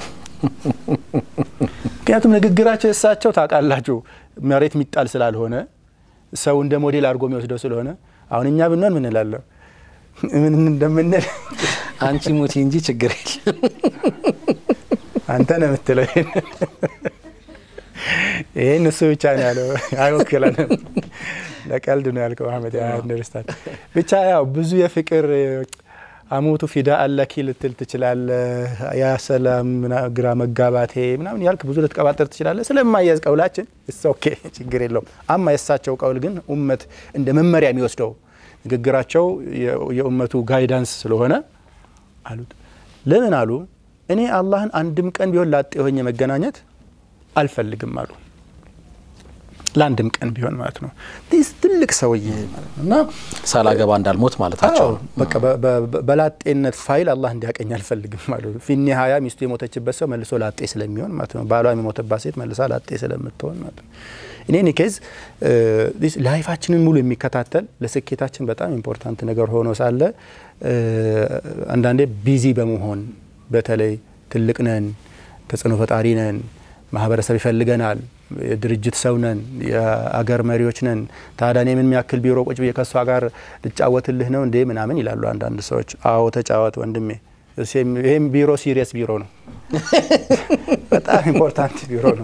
ምክንያቱም ንግግራቸው የእሳቸው ታውቃላችሁ መሬት የሚጣል ስላልሆነ ሰው እንደ ሞዴል አድርጎ የሚወስደው ስለሆነ አሁን እኛ ብንሆን ምን እላለሁ ምን እንደምንል አንቺ ሙቲ እንጂ ችግር የለም አንተ ነው የምትለው። ይህን እሱ ብቻ ነው ያለው፣ አይወክለንም። ለቀልድ ነው ያልከው አህመድ። አንደርስታንድ ብቻ ያው ብዙ የፍቅር አሞቱ ፊዳ አለኪ ልትል ትችላለህ። ያ ሰላም ግራ መጋባቴ ምናምን ያልክ ብዙ ልትቀባጠር ትችላለህ። ስለማያዝ ቀውላችን እስ ኦኬ ችግር የለውም። አማ የእሳቸው ቀውል ግን ኡመት እንደ መመሪያ የሚወስደው ንግግራቸው የኡመቱ ጋይዳንስ ስለሆነ አሉት። ለምን አሉ? እኔ አላህን አንድም ቀን ቢሆን ላጤ ሆኜ መገናኘት አልፈልግም አሉ። ለአንድም ቀን ቢሆን ማለት ነው። ትልቅ ሰውዬ ማለት ነው እና ሳላገባ እንዳልሞት ማለታቸው በቃ በላጤነት ፋይል አላህ እንዲያቀኝ አልፈልግም አሉ። ፊኒ ሀያ ሚስቱ የሞተችበት ሰው መልሶ ላጤ ስለሚሆን ማለት ነው። ባሏ የሞተባት ሴት መልሳ ላጤ ስለምትሆን ማለት ነው። እኔ ኬዝ ላይፋችንን ሙሉ የሚከታተል ለስኬታችን በጣም ኢምፖርታንት ነገር ሆኖ ሳለ አንዳንዴ ቢዚ በመሆን በተለይ ትልቅ ነን፣ ተጽዕኖ ፈጣሪ ነን፣ ማህበረሰብ ይፈልገናል፣ የድርጅት ሰው ነን፣ የአገር መሪዎች ነን። ታዲያ እኔ ምን የሚያክል ቢሮ ቁጭ ብዬ ከእሷ ጋር ልጫወትልህ ነው እንዴ ምናምን ይላሉ አንዳንድ ሰዎች። አዎ ተጫወት ወንድሜ፣ ይህም ቢሮ ሲሪየስ ቢሮ ነው። በጣም ኢምፖርታንት ቢሮ ነው።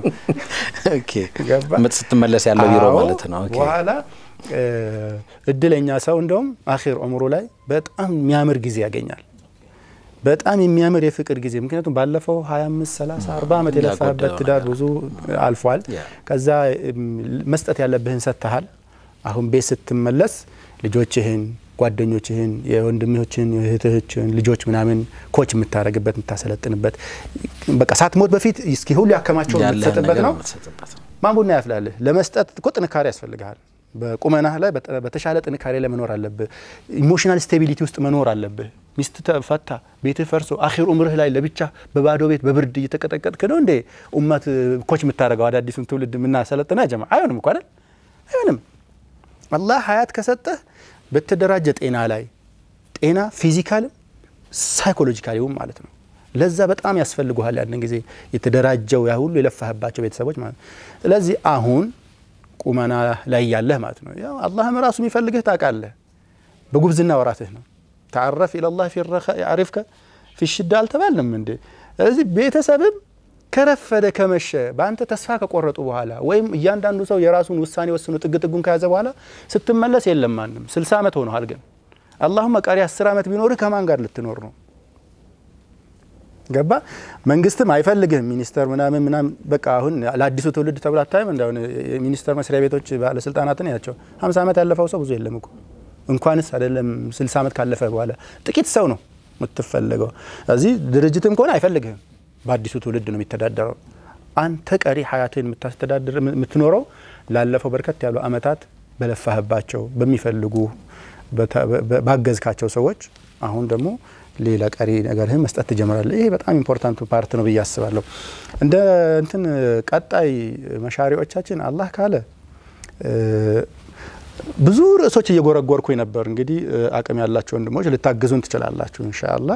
ስትመለስ ያለው ቢሮ አዎ፣ ማለት ነው። ኦኬ። በኋላ እድለኛ ሰው እንደውም አኺር ዑምሩ ላይ በጣም የሚያምር ጊዜ ያገኛል። በጣም የሚያምር የፍቅር ጊዜ ምክንያቱም ባለፈው 25 30 40 ዓመት የለፋበት ትዳር ብዙ አልፏል። ከዛ እም፣ መስጠት ያለብህን ሰጥተሃል። አሁን ቤት ስትመለስ ልጆችህን፣ ጓደኞችህን፣ የወንድምህችን የእህትህችን ልጆች ምናምን ኮች የምታደርግበት የምታሰለጥንበት በቃ ሳትሞት በፊት እስኪ ሁሉ ያከማቸው ያለህን የምትሰጥበት ነገር ነው። የምትሰጥበት ነው። ማን ቡና ያፍላልህ? ለመስጠት እኮ ጥንካሬ ያስፈልግሃል። በቁመናህ ላይ በጠ- በተሻለ ጥንካሬ ላይ መኖር አለብህ። ኢሞሽናል ስቴቢሊቲ ውስጥ መኖር አለብህ። ሚስት ተፈታ፣ ቤትህ ፈርሶ አኺር ኡምርህ ላይ ለብቻ በባዶ ቤት በብርድ እየተቀጠቀጥክ ነው እንዴ ኡመት ኮች የምታደርገው አዳዲሱን ትውልድ የምናሰለጥና ጀማ አይሆንም እኮ አይደል? አይሆንም። አላህ ሀያት ከሰጠህ በተደራጀ ጤና ላይ ጤና ፊዚካልም ሳይኮሎጂካሊውም ማለት ነው። ለዛ በጣም ያስፈልጉሃል ያንን ጊዜ የተደራጀው ያ ሁሉ የለፋህባቸው ቤተሰቦች ማለት ነው። ስለዚህ አሁን ቁመና ላይ ያለህ ማለት ነው። ያው አላህም ራሱ የሚፈልግህ ታውቃለህ። በጉብዝና ወራትህ ነው። ተዓረፍ ኢለላህ ፊ ረኻ ያዕሪፍከ ፊ ሽዳ አልተባልንም እንዴ? ስለዚህ ቤተሰብም ከረፈደ ከመሸ በአንተ ተስፋ ከቆረጡ በኋላ ወይም እያንዳንዱ ሰው የራሱን ውሳኔ ወስኖ ጥግ ጥጉን ከያዘ በኋላ ስትመለስ የለም ማንም። ስልሳ ዓመት ሆነሃል ግን አላሁመ ቀሪ አስር ዓመት ቢኖርህ ከማን ጋር ልትኖር ነው? ገባ መንግስትም አይፈልግህም። ሚኒስተር ምናምን ምናምን በቃ አሁን ለአዲሱ ትውልድ ተብሎ አታይም። እንደሁን የሚኒስተር መስሪያ ቤቶች ባለስልጣናትን ያቸው ሀምሳ ዓመት ያለፈው ሰው ብዙ የለም እኮ እንኳንስ አይደለም ስልሳ ዓመት ካለፈ በኋላ ጥቂት ሰው ነው የምትፈለገው። እዚህ ድርጅትም ከሆነ አይፈልግህም። በአዲሱ ትውልድ ነው የሚተዳደረው። አንተ ቀሪ ሀያትን የምታስተዳድር የምትኖረው ላለፈው በርከት ያሉ አመታት በለፋህባቸው በሚፈልጉ ባገዝካቸው ሰዎች አሁን ደግሞ ሌላ ቀሪ ነገርህን መስጠት ትጀምራለህ። ይሄ በጣም ኢምፖርታንቱ ፓርት ነው ብዬ አስባለሁ። እንደ እንትን ቀጣይ መሻሪዎቻችን አላህ ካለ ብዙ ርዕሶች እየጎረጎርኩኝ ነበር። እንግዲህ አቅም ያላቸው ወንድሞች ልታግዙን ትችላላችሁ ኢንሻአላህ።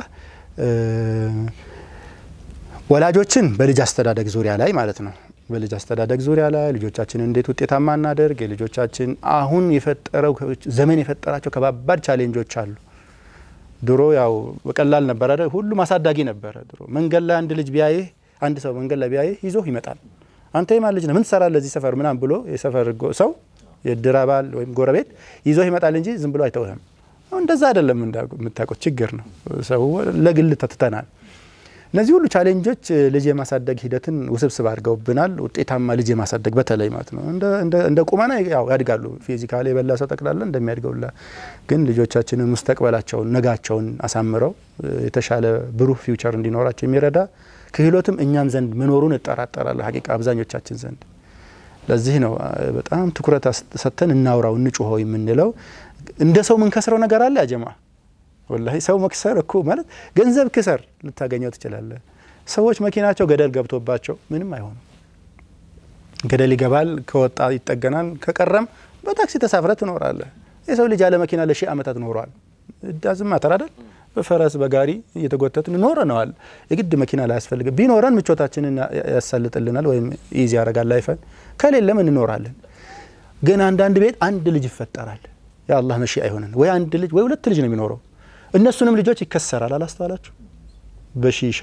ወላጆችን በልጅ አስተዳደግ ዙሪያ ላይ ማለት ነው። በልጅ አስተዳደግ ዙሪያ ላይ ልጆቻችን እንዴት ውጤታማ እናደርግ፣ የልጆቻችን አሁን የፈጠረው ዘመን የፈጠራቸው ከባባድ ቻሌንጆች አሉ። ድሮ ያው በቀላል ነበር አይደል? ሁሉም አሳዳጊ ነበረ። ድሮ መንገድ ላይ አንድ ልጅ ቢያይህ አንድ ሰው መንገድ ላይ ቢያይህ ይዞህ ይመጣል። አንተ የማን ልጅ ነህ? ምን ትሰራለህ እዚህ ሰፈር ምናምን ብሎ የሰፈር ሰው የእድር አባል ወይም ጎረቤት ይዞህ ይመጣል እንጂ ዝም ብሎ አይተውህም። አሁን እንደዛ አይደለም። የምታውቁት ችግር ነው። ሰው ለግል ተትተናል። እነዚህ ሁሉ ቻሌንጆች ልጅ የማሳደግ ሂደትን ውስብስብ አድርገውብናል። ውጤታማ ልጅ የማሳደግ በተለይ ማለት ነው እንደ ቁመና ያው ያድጋሉ። ፊዚካሊ የበላ ሰው ጠቅላላ እንደሚያድገውላ ግን ልጆቻችንን ሙስተቅበላቸውን ነጋቸውን አሳምረው የተሻለ ብሩህ ፊውቸር እንዲኖራቸው የሚረዳ ክህሎትም እኛም ዘንድ መኖሩን እጠራጠራለሁ። ሀቂቃ አብዛኞቻችን ዘንድ ለዚህ ነው በጣም ትኩረት ሰጥተን እናውራው እንጩኸው የምንለው። እንደ ሰው ምንከስረው ነገር አለ ያጀማ ወላሂ ሰው መክሰር እኮ ማለት ገንዘብ ክሰር ልታገኘው ትችላለህ። ሰዎች መኪናቸው ገደል ገብቶባቸው ምንም አይሆኑም። ገደል ይገባል፣ ከወጣ ይጠገናል፣ ከቀረም በታክሲ ተሳፍረ ትኖራለህ። የሰው ልጅ ያለ መኪና ለሺህ ዓመታት ኖሯል። እዳዝም ማተር አይደል? በፈረስ በጋሪ እየተጎተትን ኖረነዋል። የግድ መኪና ላይ ያስፈልግ ቢኖረን ምቾታችንን ያሳልጥልናል ወይም ኢዚ ያደርጋል ላይፈን። ከሌለም እንኖራለን። ግን አንዳንድ ቤት አንድ ልጅ ይፈጠራል። የአላህ መሺ አይሆንን ወይ አንድ ልጅ ወይ ሁለት ልጅ ነው የሚኖረው እነሱንም ልጆች ይከሰራል። አላስተዋላችሁ? በሺሻ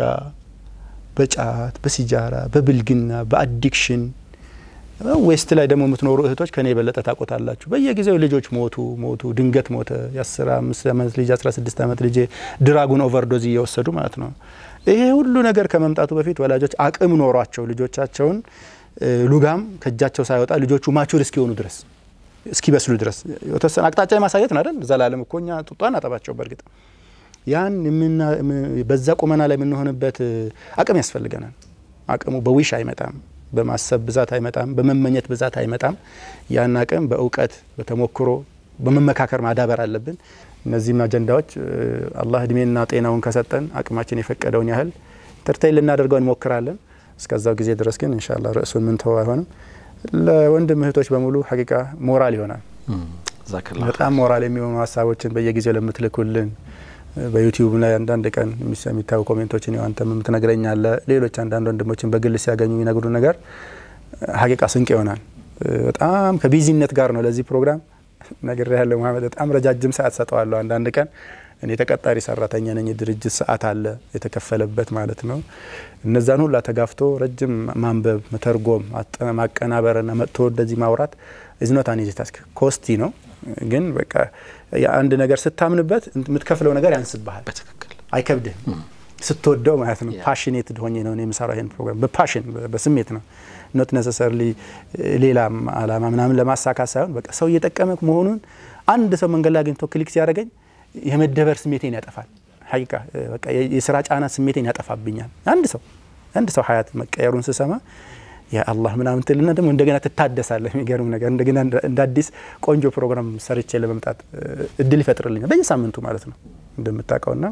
በጫት በሲጃራ በብልግና በአዲክሽን ዌስት ላይ ደግሞ የምትኖሩ እህቶች ከኔ የበለጠ ታቆታላችሁ። በየጊዜው ልጆች ሞቱ ሞቱ፣ ድንገት ሞተ። የአስራ አምስት ዓመት ልጅ አስራ ስድስት ዓመት ልጅ ድራጉን ኦቨርዶዝ እየወሰዱ ማለት ነው። ይሄ ሁሉ ነገር ከመምጣቱ በፊት ወላጆች አቅም ኖሯቸው ልጆቻቸውን ሉጋም ከእጃቸው ሳይወጣ ልጆቹ ማቹር እስኪሆኑ ድረስ እስኪበስሉ ድረስ የተወሰነ አቅጣጫ የማሳየት ነው አይደል? ዘላለም እኮ እኛ ጡጧን አጠባቸው። በእርግጥ ያን በዛ ቁመና ላይ የምንሆንበት አቅም ያስፈልገናል። አቅሙ በዊሽ አይመጣም፣ በማሰብ ብዛት አይመጣም፣ በመመኘት ብዛት አይመጣም። ያን አቅም በእውቀት በተሞክሮ በመመካከር ማዳበር አለብን። እነዚህም አጀንዳዎች አላህ እድሜና ጤናውን ከሰጠን አቅማችን የፈቀደውን ያህል ተርታይ ልናደርገው እንሞክራለን። እስከዛው ጊዜ ድረስ ግን ኢንሻአላህ ርዕሱን ምን ተው አይሆንም ለወንድም እህቶች በሙሉ ሀቂቃ ሞራል ይሆናል። በጣም ሞራል የሚሆኑ ሀሳቦችን በየጊዜው ለምትልኩልን በዩቲዩብ ላይ አንዳንድ ቀን የሚታዩ ኮሜንቶችን አንተም የምትነግረኛለ ሌሎች አንዳንድ ወንድሞችን በግል ሲያገኙ የሚነግሩ ነገር ሀቂቃ ስንቅ ይሆናል። በጣም ከቢዚነት ጋር ነው ለዚህ ፕሮግራም ነገር ያለው መሀመድ በጣም ረጃጅም ሰዓት ሰጠዋለሁ። አንዳንድ ቀን እኔ ተቀጣሪ ሰራተኛ ነኝ። የድርጅት ሰዓት አለ የተከፈለበት ማለት ነው። እነዛን ሁላ ተጋፍቶ ረጅም ማንበብ፣ መተርጎም፣ ማቀናበርና መጥቶ ወደዚህ ማውራት ኢዝኖት አን ኢዚ ታስክ ኮስቲ ነው። ግን በቃ የአንድ ነገር ስታምንበት የምትከፍለው ነገር ያንስብሃል። በትክክል አይከብድህም ስትወደው ማለት ነው። ፓሽኔትድ ሆኜ ነው የምሰራው ይህን ፕሮግራም በፓሽን በስሜት ነው ኖት ነሰሰርሊ ሌላም አላማ ምናምን ለማሳካት ሳይሆን በቃ ሰው እየጠቀመ መሆኑን አንድ ሰው መንገድ ላይ አግኝቶ ክሊክ ሲያደርገኝ የመደበር ስሜቴን ያጠፋል። ሀቂቃ በቃ የስራ ጫና ስሜቴን ያጠፋብኛል። አንድ ሰው አንድ ሰው ሀያት መቀየሩን ስሰማ ያ አላህ ምናምን ትልና ደግሞ እንደገና ትታደሳለህ። የሚገርም ነገር እንደገና እንደ አዲስ ቆንጆ ፕሮግራም ሰርቼ ለመምጣት እድል ይፈጥርልኛል በየሳምንቱ ማለት ነው እንደምታውቀውና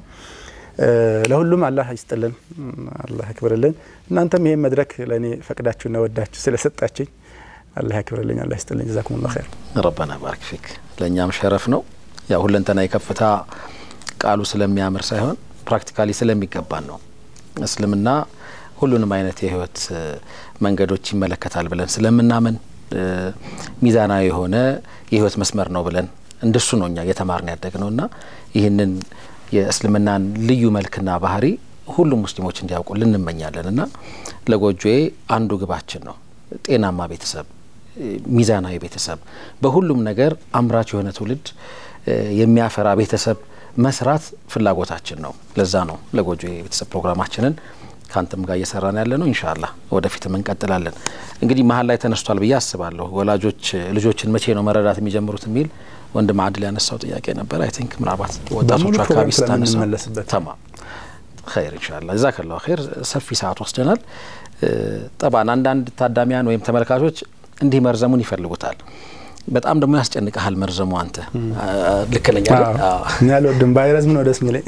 ለሁሉም አላህ ይስጥልን፣ አላህ ያክብርልን። እናንተም ይሄን መድረክ ለእኔ ፈቅዳችሁና ወዳችሁ ስለሰጣችኝ አላህ ያክብርልኝ፣ አላህ ይስጥልኝ። ጀዛኩሙላሁ ኸይር። ረበና ባርክ ፊክ። ለእኛም ሸረፍ ነው። ያው ሁለንተና የከፍታ ቃሉ ስለሚያምር ሳይሆን ፕራክቲካሊ ስለሚገባን ነው። እስልምና ሁሉንም አይነት የህይወት መንገዶች ይመለከታል ብለን ስለምናምን ሚዛናዊ የሆነ የህይወት መስመር ነው ብለን እንደሱ ነው እኛ እየተማርን ያደግ ነው እና ይህንን የእስልምናን ልዩ መልክና ባህሪ ሁሉም ሙስሊሞች እንዲያውቁ ልንመኛለን እና ለጎጆዬ አንዱ ግባችን ነው። ጤናማ ቤተሰብ፣ ሚዛናዊ ቤተሰብ፣ በሁሉም ነገር አምራች የሆነ ትውልድ የሚያፈራ ቤተሰብ መስራት ፍላጎታችን ነው። ለዛ ነው ለጎጆዬ ቤተሰብ ፕሮግራማችንን ከአንተም ጋር እየሰራን ያለ ነው። ኢንሻአላህ ወደፊትም እንቀጥላለን። እንግዲህ መሀል ላይ ተነስቷል ብዬ አስባለሁ። ወላጆች ልጆችን መቼ ነው መረዳት የሚጀምሩት የሚል ወንድም አድል ያነሳው ጥያቄ ነበር። አይ ቲንክ ምናልባት ወጣቶቹ አካባቢ ስታነሳ ተማም ኸይር ኢንሻአላህ ጀዛከላሁ ኸይር። ሰፊ ሰዓት ወስደናል። ጠባን አንዳንድ ታዳሚያን ወይም ተመልካቾች እንዲህ መርዘሙን ይፈልጉታል። በጣም ደግሞ ያስጨንቀሃል መርዘሙ። አንተ ልክ ነኝ አይደል? እኔ አልወድም ባይረዝም ነው ደስ የሚለኝ።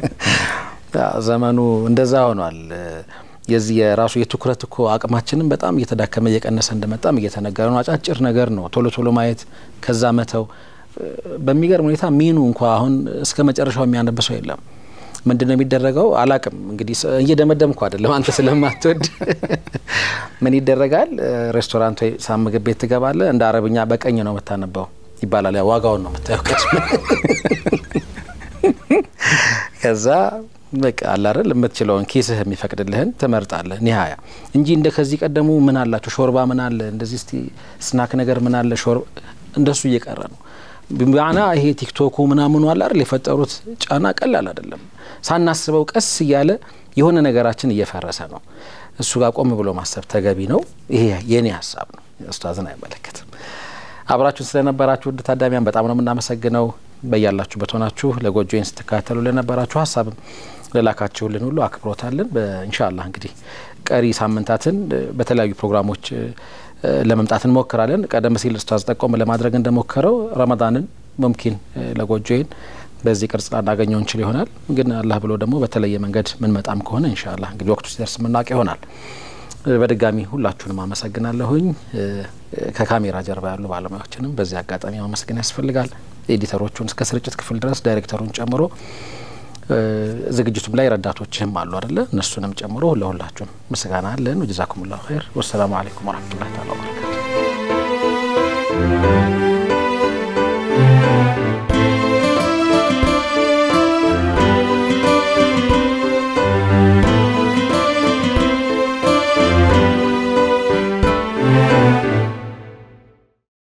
ዘመኑ እንደዛ ሆኗል። የዚህ የራሱ የትኩረት እኮ አቅማችንም በጣም እየተዳከመ እየቀነሰ እንደመጣም እየተነገረ ነው። አጫጭር ነገር ነው ቶሎ ቶሎ ማየት ከዛ መተው። በሚገርም ሁኔታ ሚኑ እንኳ አሁን እስከ መጨረሻው የሚያነብ ሰው የለም። ምንድን ነው የሚደረገው? አላቅም እንግዲህ እየደመደምኩ አይደለም፣ አንተ ስለማትወድ ምን ይደረጋል? ሬስቶራንት ወይ ሳ ምግብ ቤት ትገባለ። እንደ አረብኛ በቀኝ ነው የምታነበው ይባላል። ያ ዋጋውን ነው የምታየው ቀድመ ከዛ በቃ አላረል የምትችለውን ኪስህ የሚፈቅድልህን ትመርጣለህ። ኒሀያ እንጂ እንደ ከዚህ ቀደሙ ምን አላቸው ሾርባ ምን አለ እንደዚህ እስቲ ስናክ ነገር ምን አለ ሾርባ እንደሱ እየቀረ ነው። ቢማዕና ይሄ ቲክቶኩ ምናምኑ አለ አይደል የፈጠሩት ጫና ቀላል አይደለም። ሳናስበው ቀስ እያለ የሆነ ነገራችን እየፈረሰ ነው። እሱ ጋር ቆም ብሎ ማሰብ ተገቢ ነው። ይሄ የኔ ሀሳብ ነው፣ ኡስታዝን አይመለከትም። አብራችሁን ስለነበራችሁ ውድ ታዳሚያን በጣም ነው የምናመሰግነው። በያላችሁበት ሆናችሁ ለጎጆዬን ስትከታተሉ ለነበራችሁ ሀሳብም ለላካችሁልን ሁሉ አክብሮታለን። በኢንሻአላህ እንግዲህ ቀሪ ሳምንታትን በተለያዩ ፕሮግራሞች ለመምጣት እንሞክራለን። ቀደም ሲል ኡስታዝ ጠቆም ለማድረግ እንደሞከረው ረመዳንን ሙምኪን ለጎጆዬን በዚህ ቅርጽ ላናገኘው እንችል ይሆናል። ግን አላህ ብሎ ደግሞ በተለየ መንገድ ምንመጣም ከሆነ ኢንሻአላህ እንግዲህ ወቅቱ ሲደርስ የምናውቅ ይሆናል። በድጋሚ ሁላችሁንም አመሰግናለሁኝ። ከካሜራ ጀርባ ያሉ ባለሙያዎችንም በዚህ አጋጣሚ ማመስገን ያስፈልጋል። ኤዲተሮቹን እስከ ስርጭት ክፍል ድረስ ዳይሬክተሩን ጨምሮ ዝግጅቱም ላይ ረዳቶችህም አሉ አደለ? እነሱንም ጨምሮ ለሁላችሁም ምስጋና አለን። ጀዛኩሙላሁ ኸይር። ወሰላሙ አለይኩም ወረህመቱላሂ ተዓላ ወበረካቱ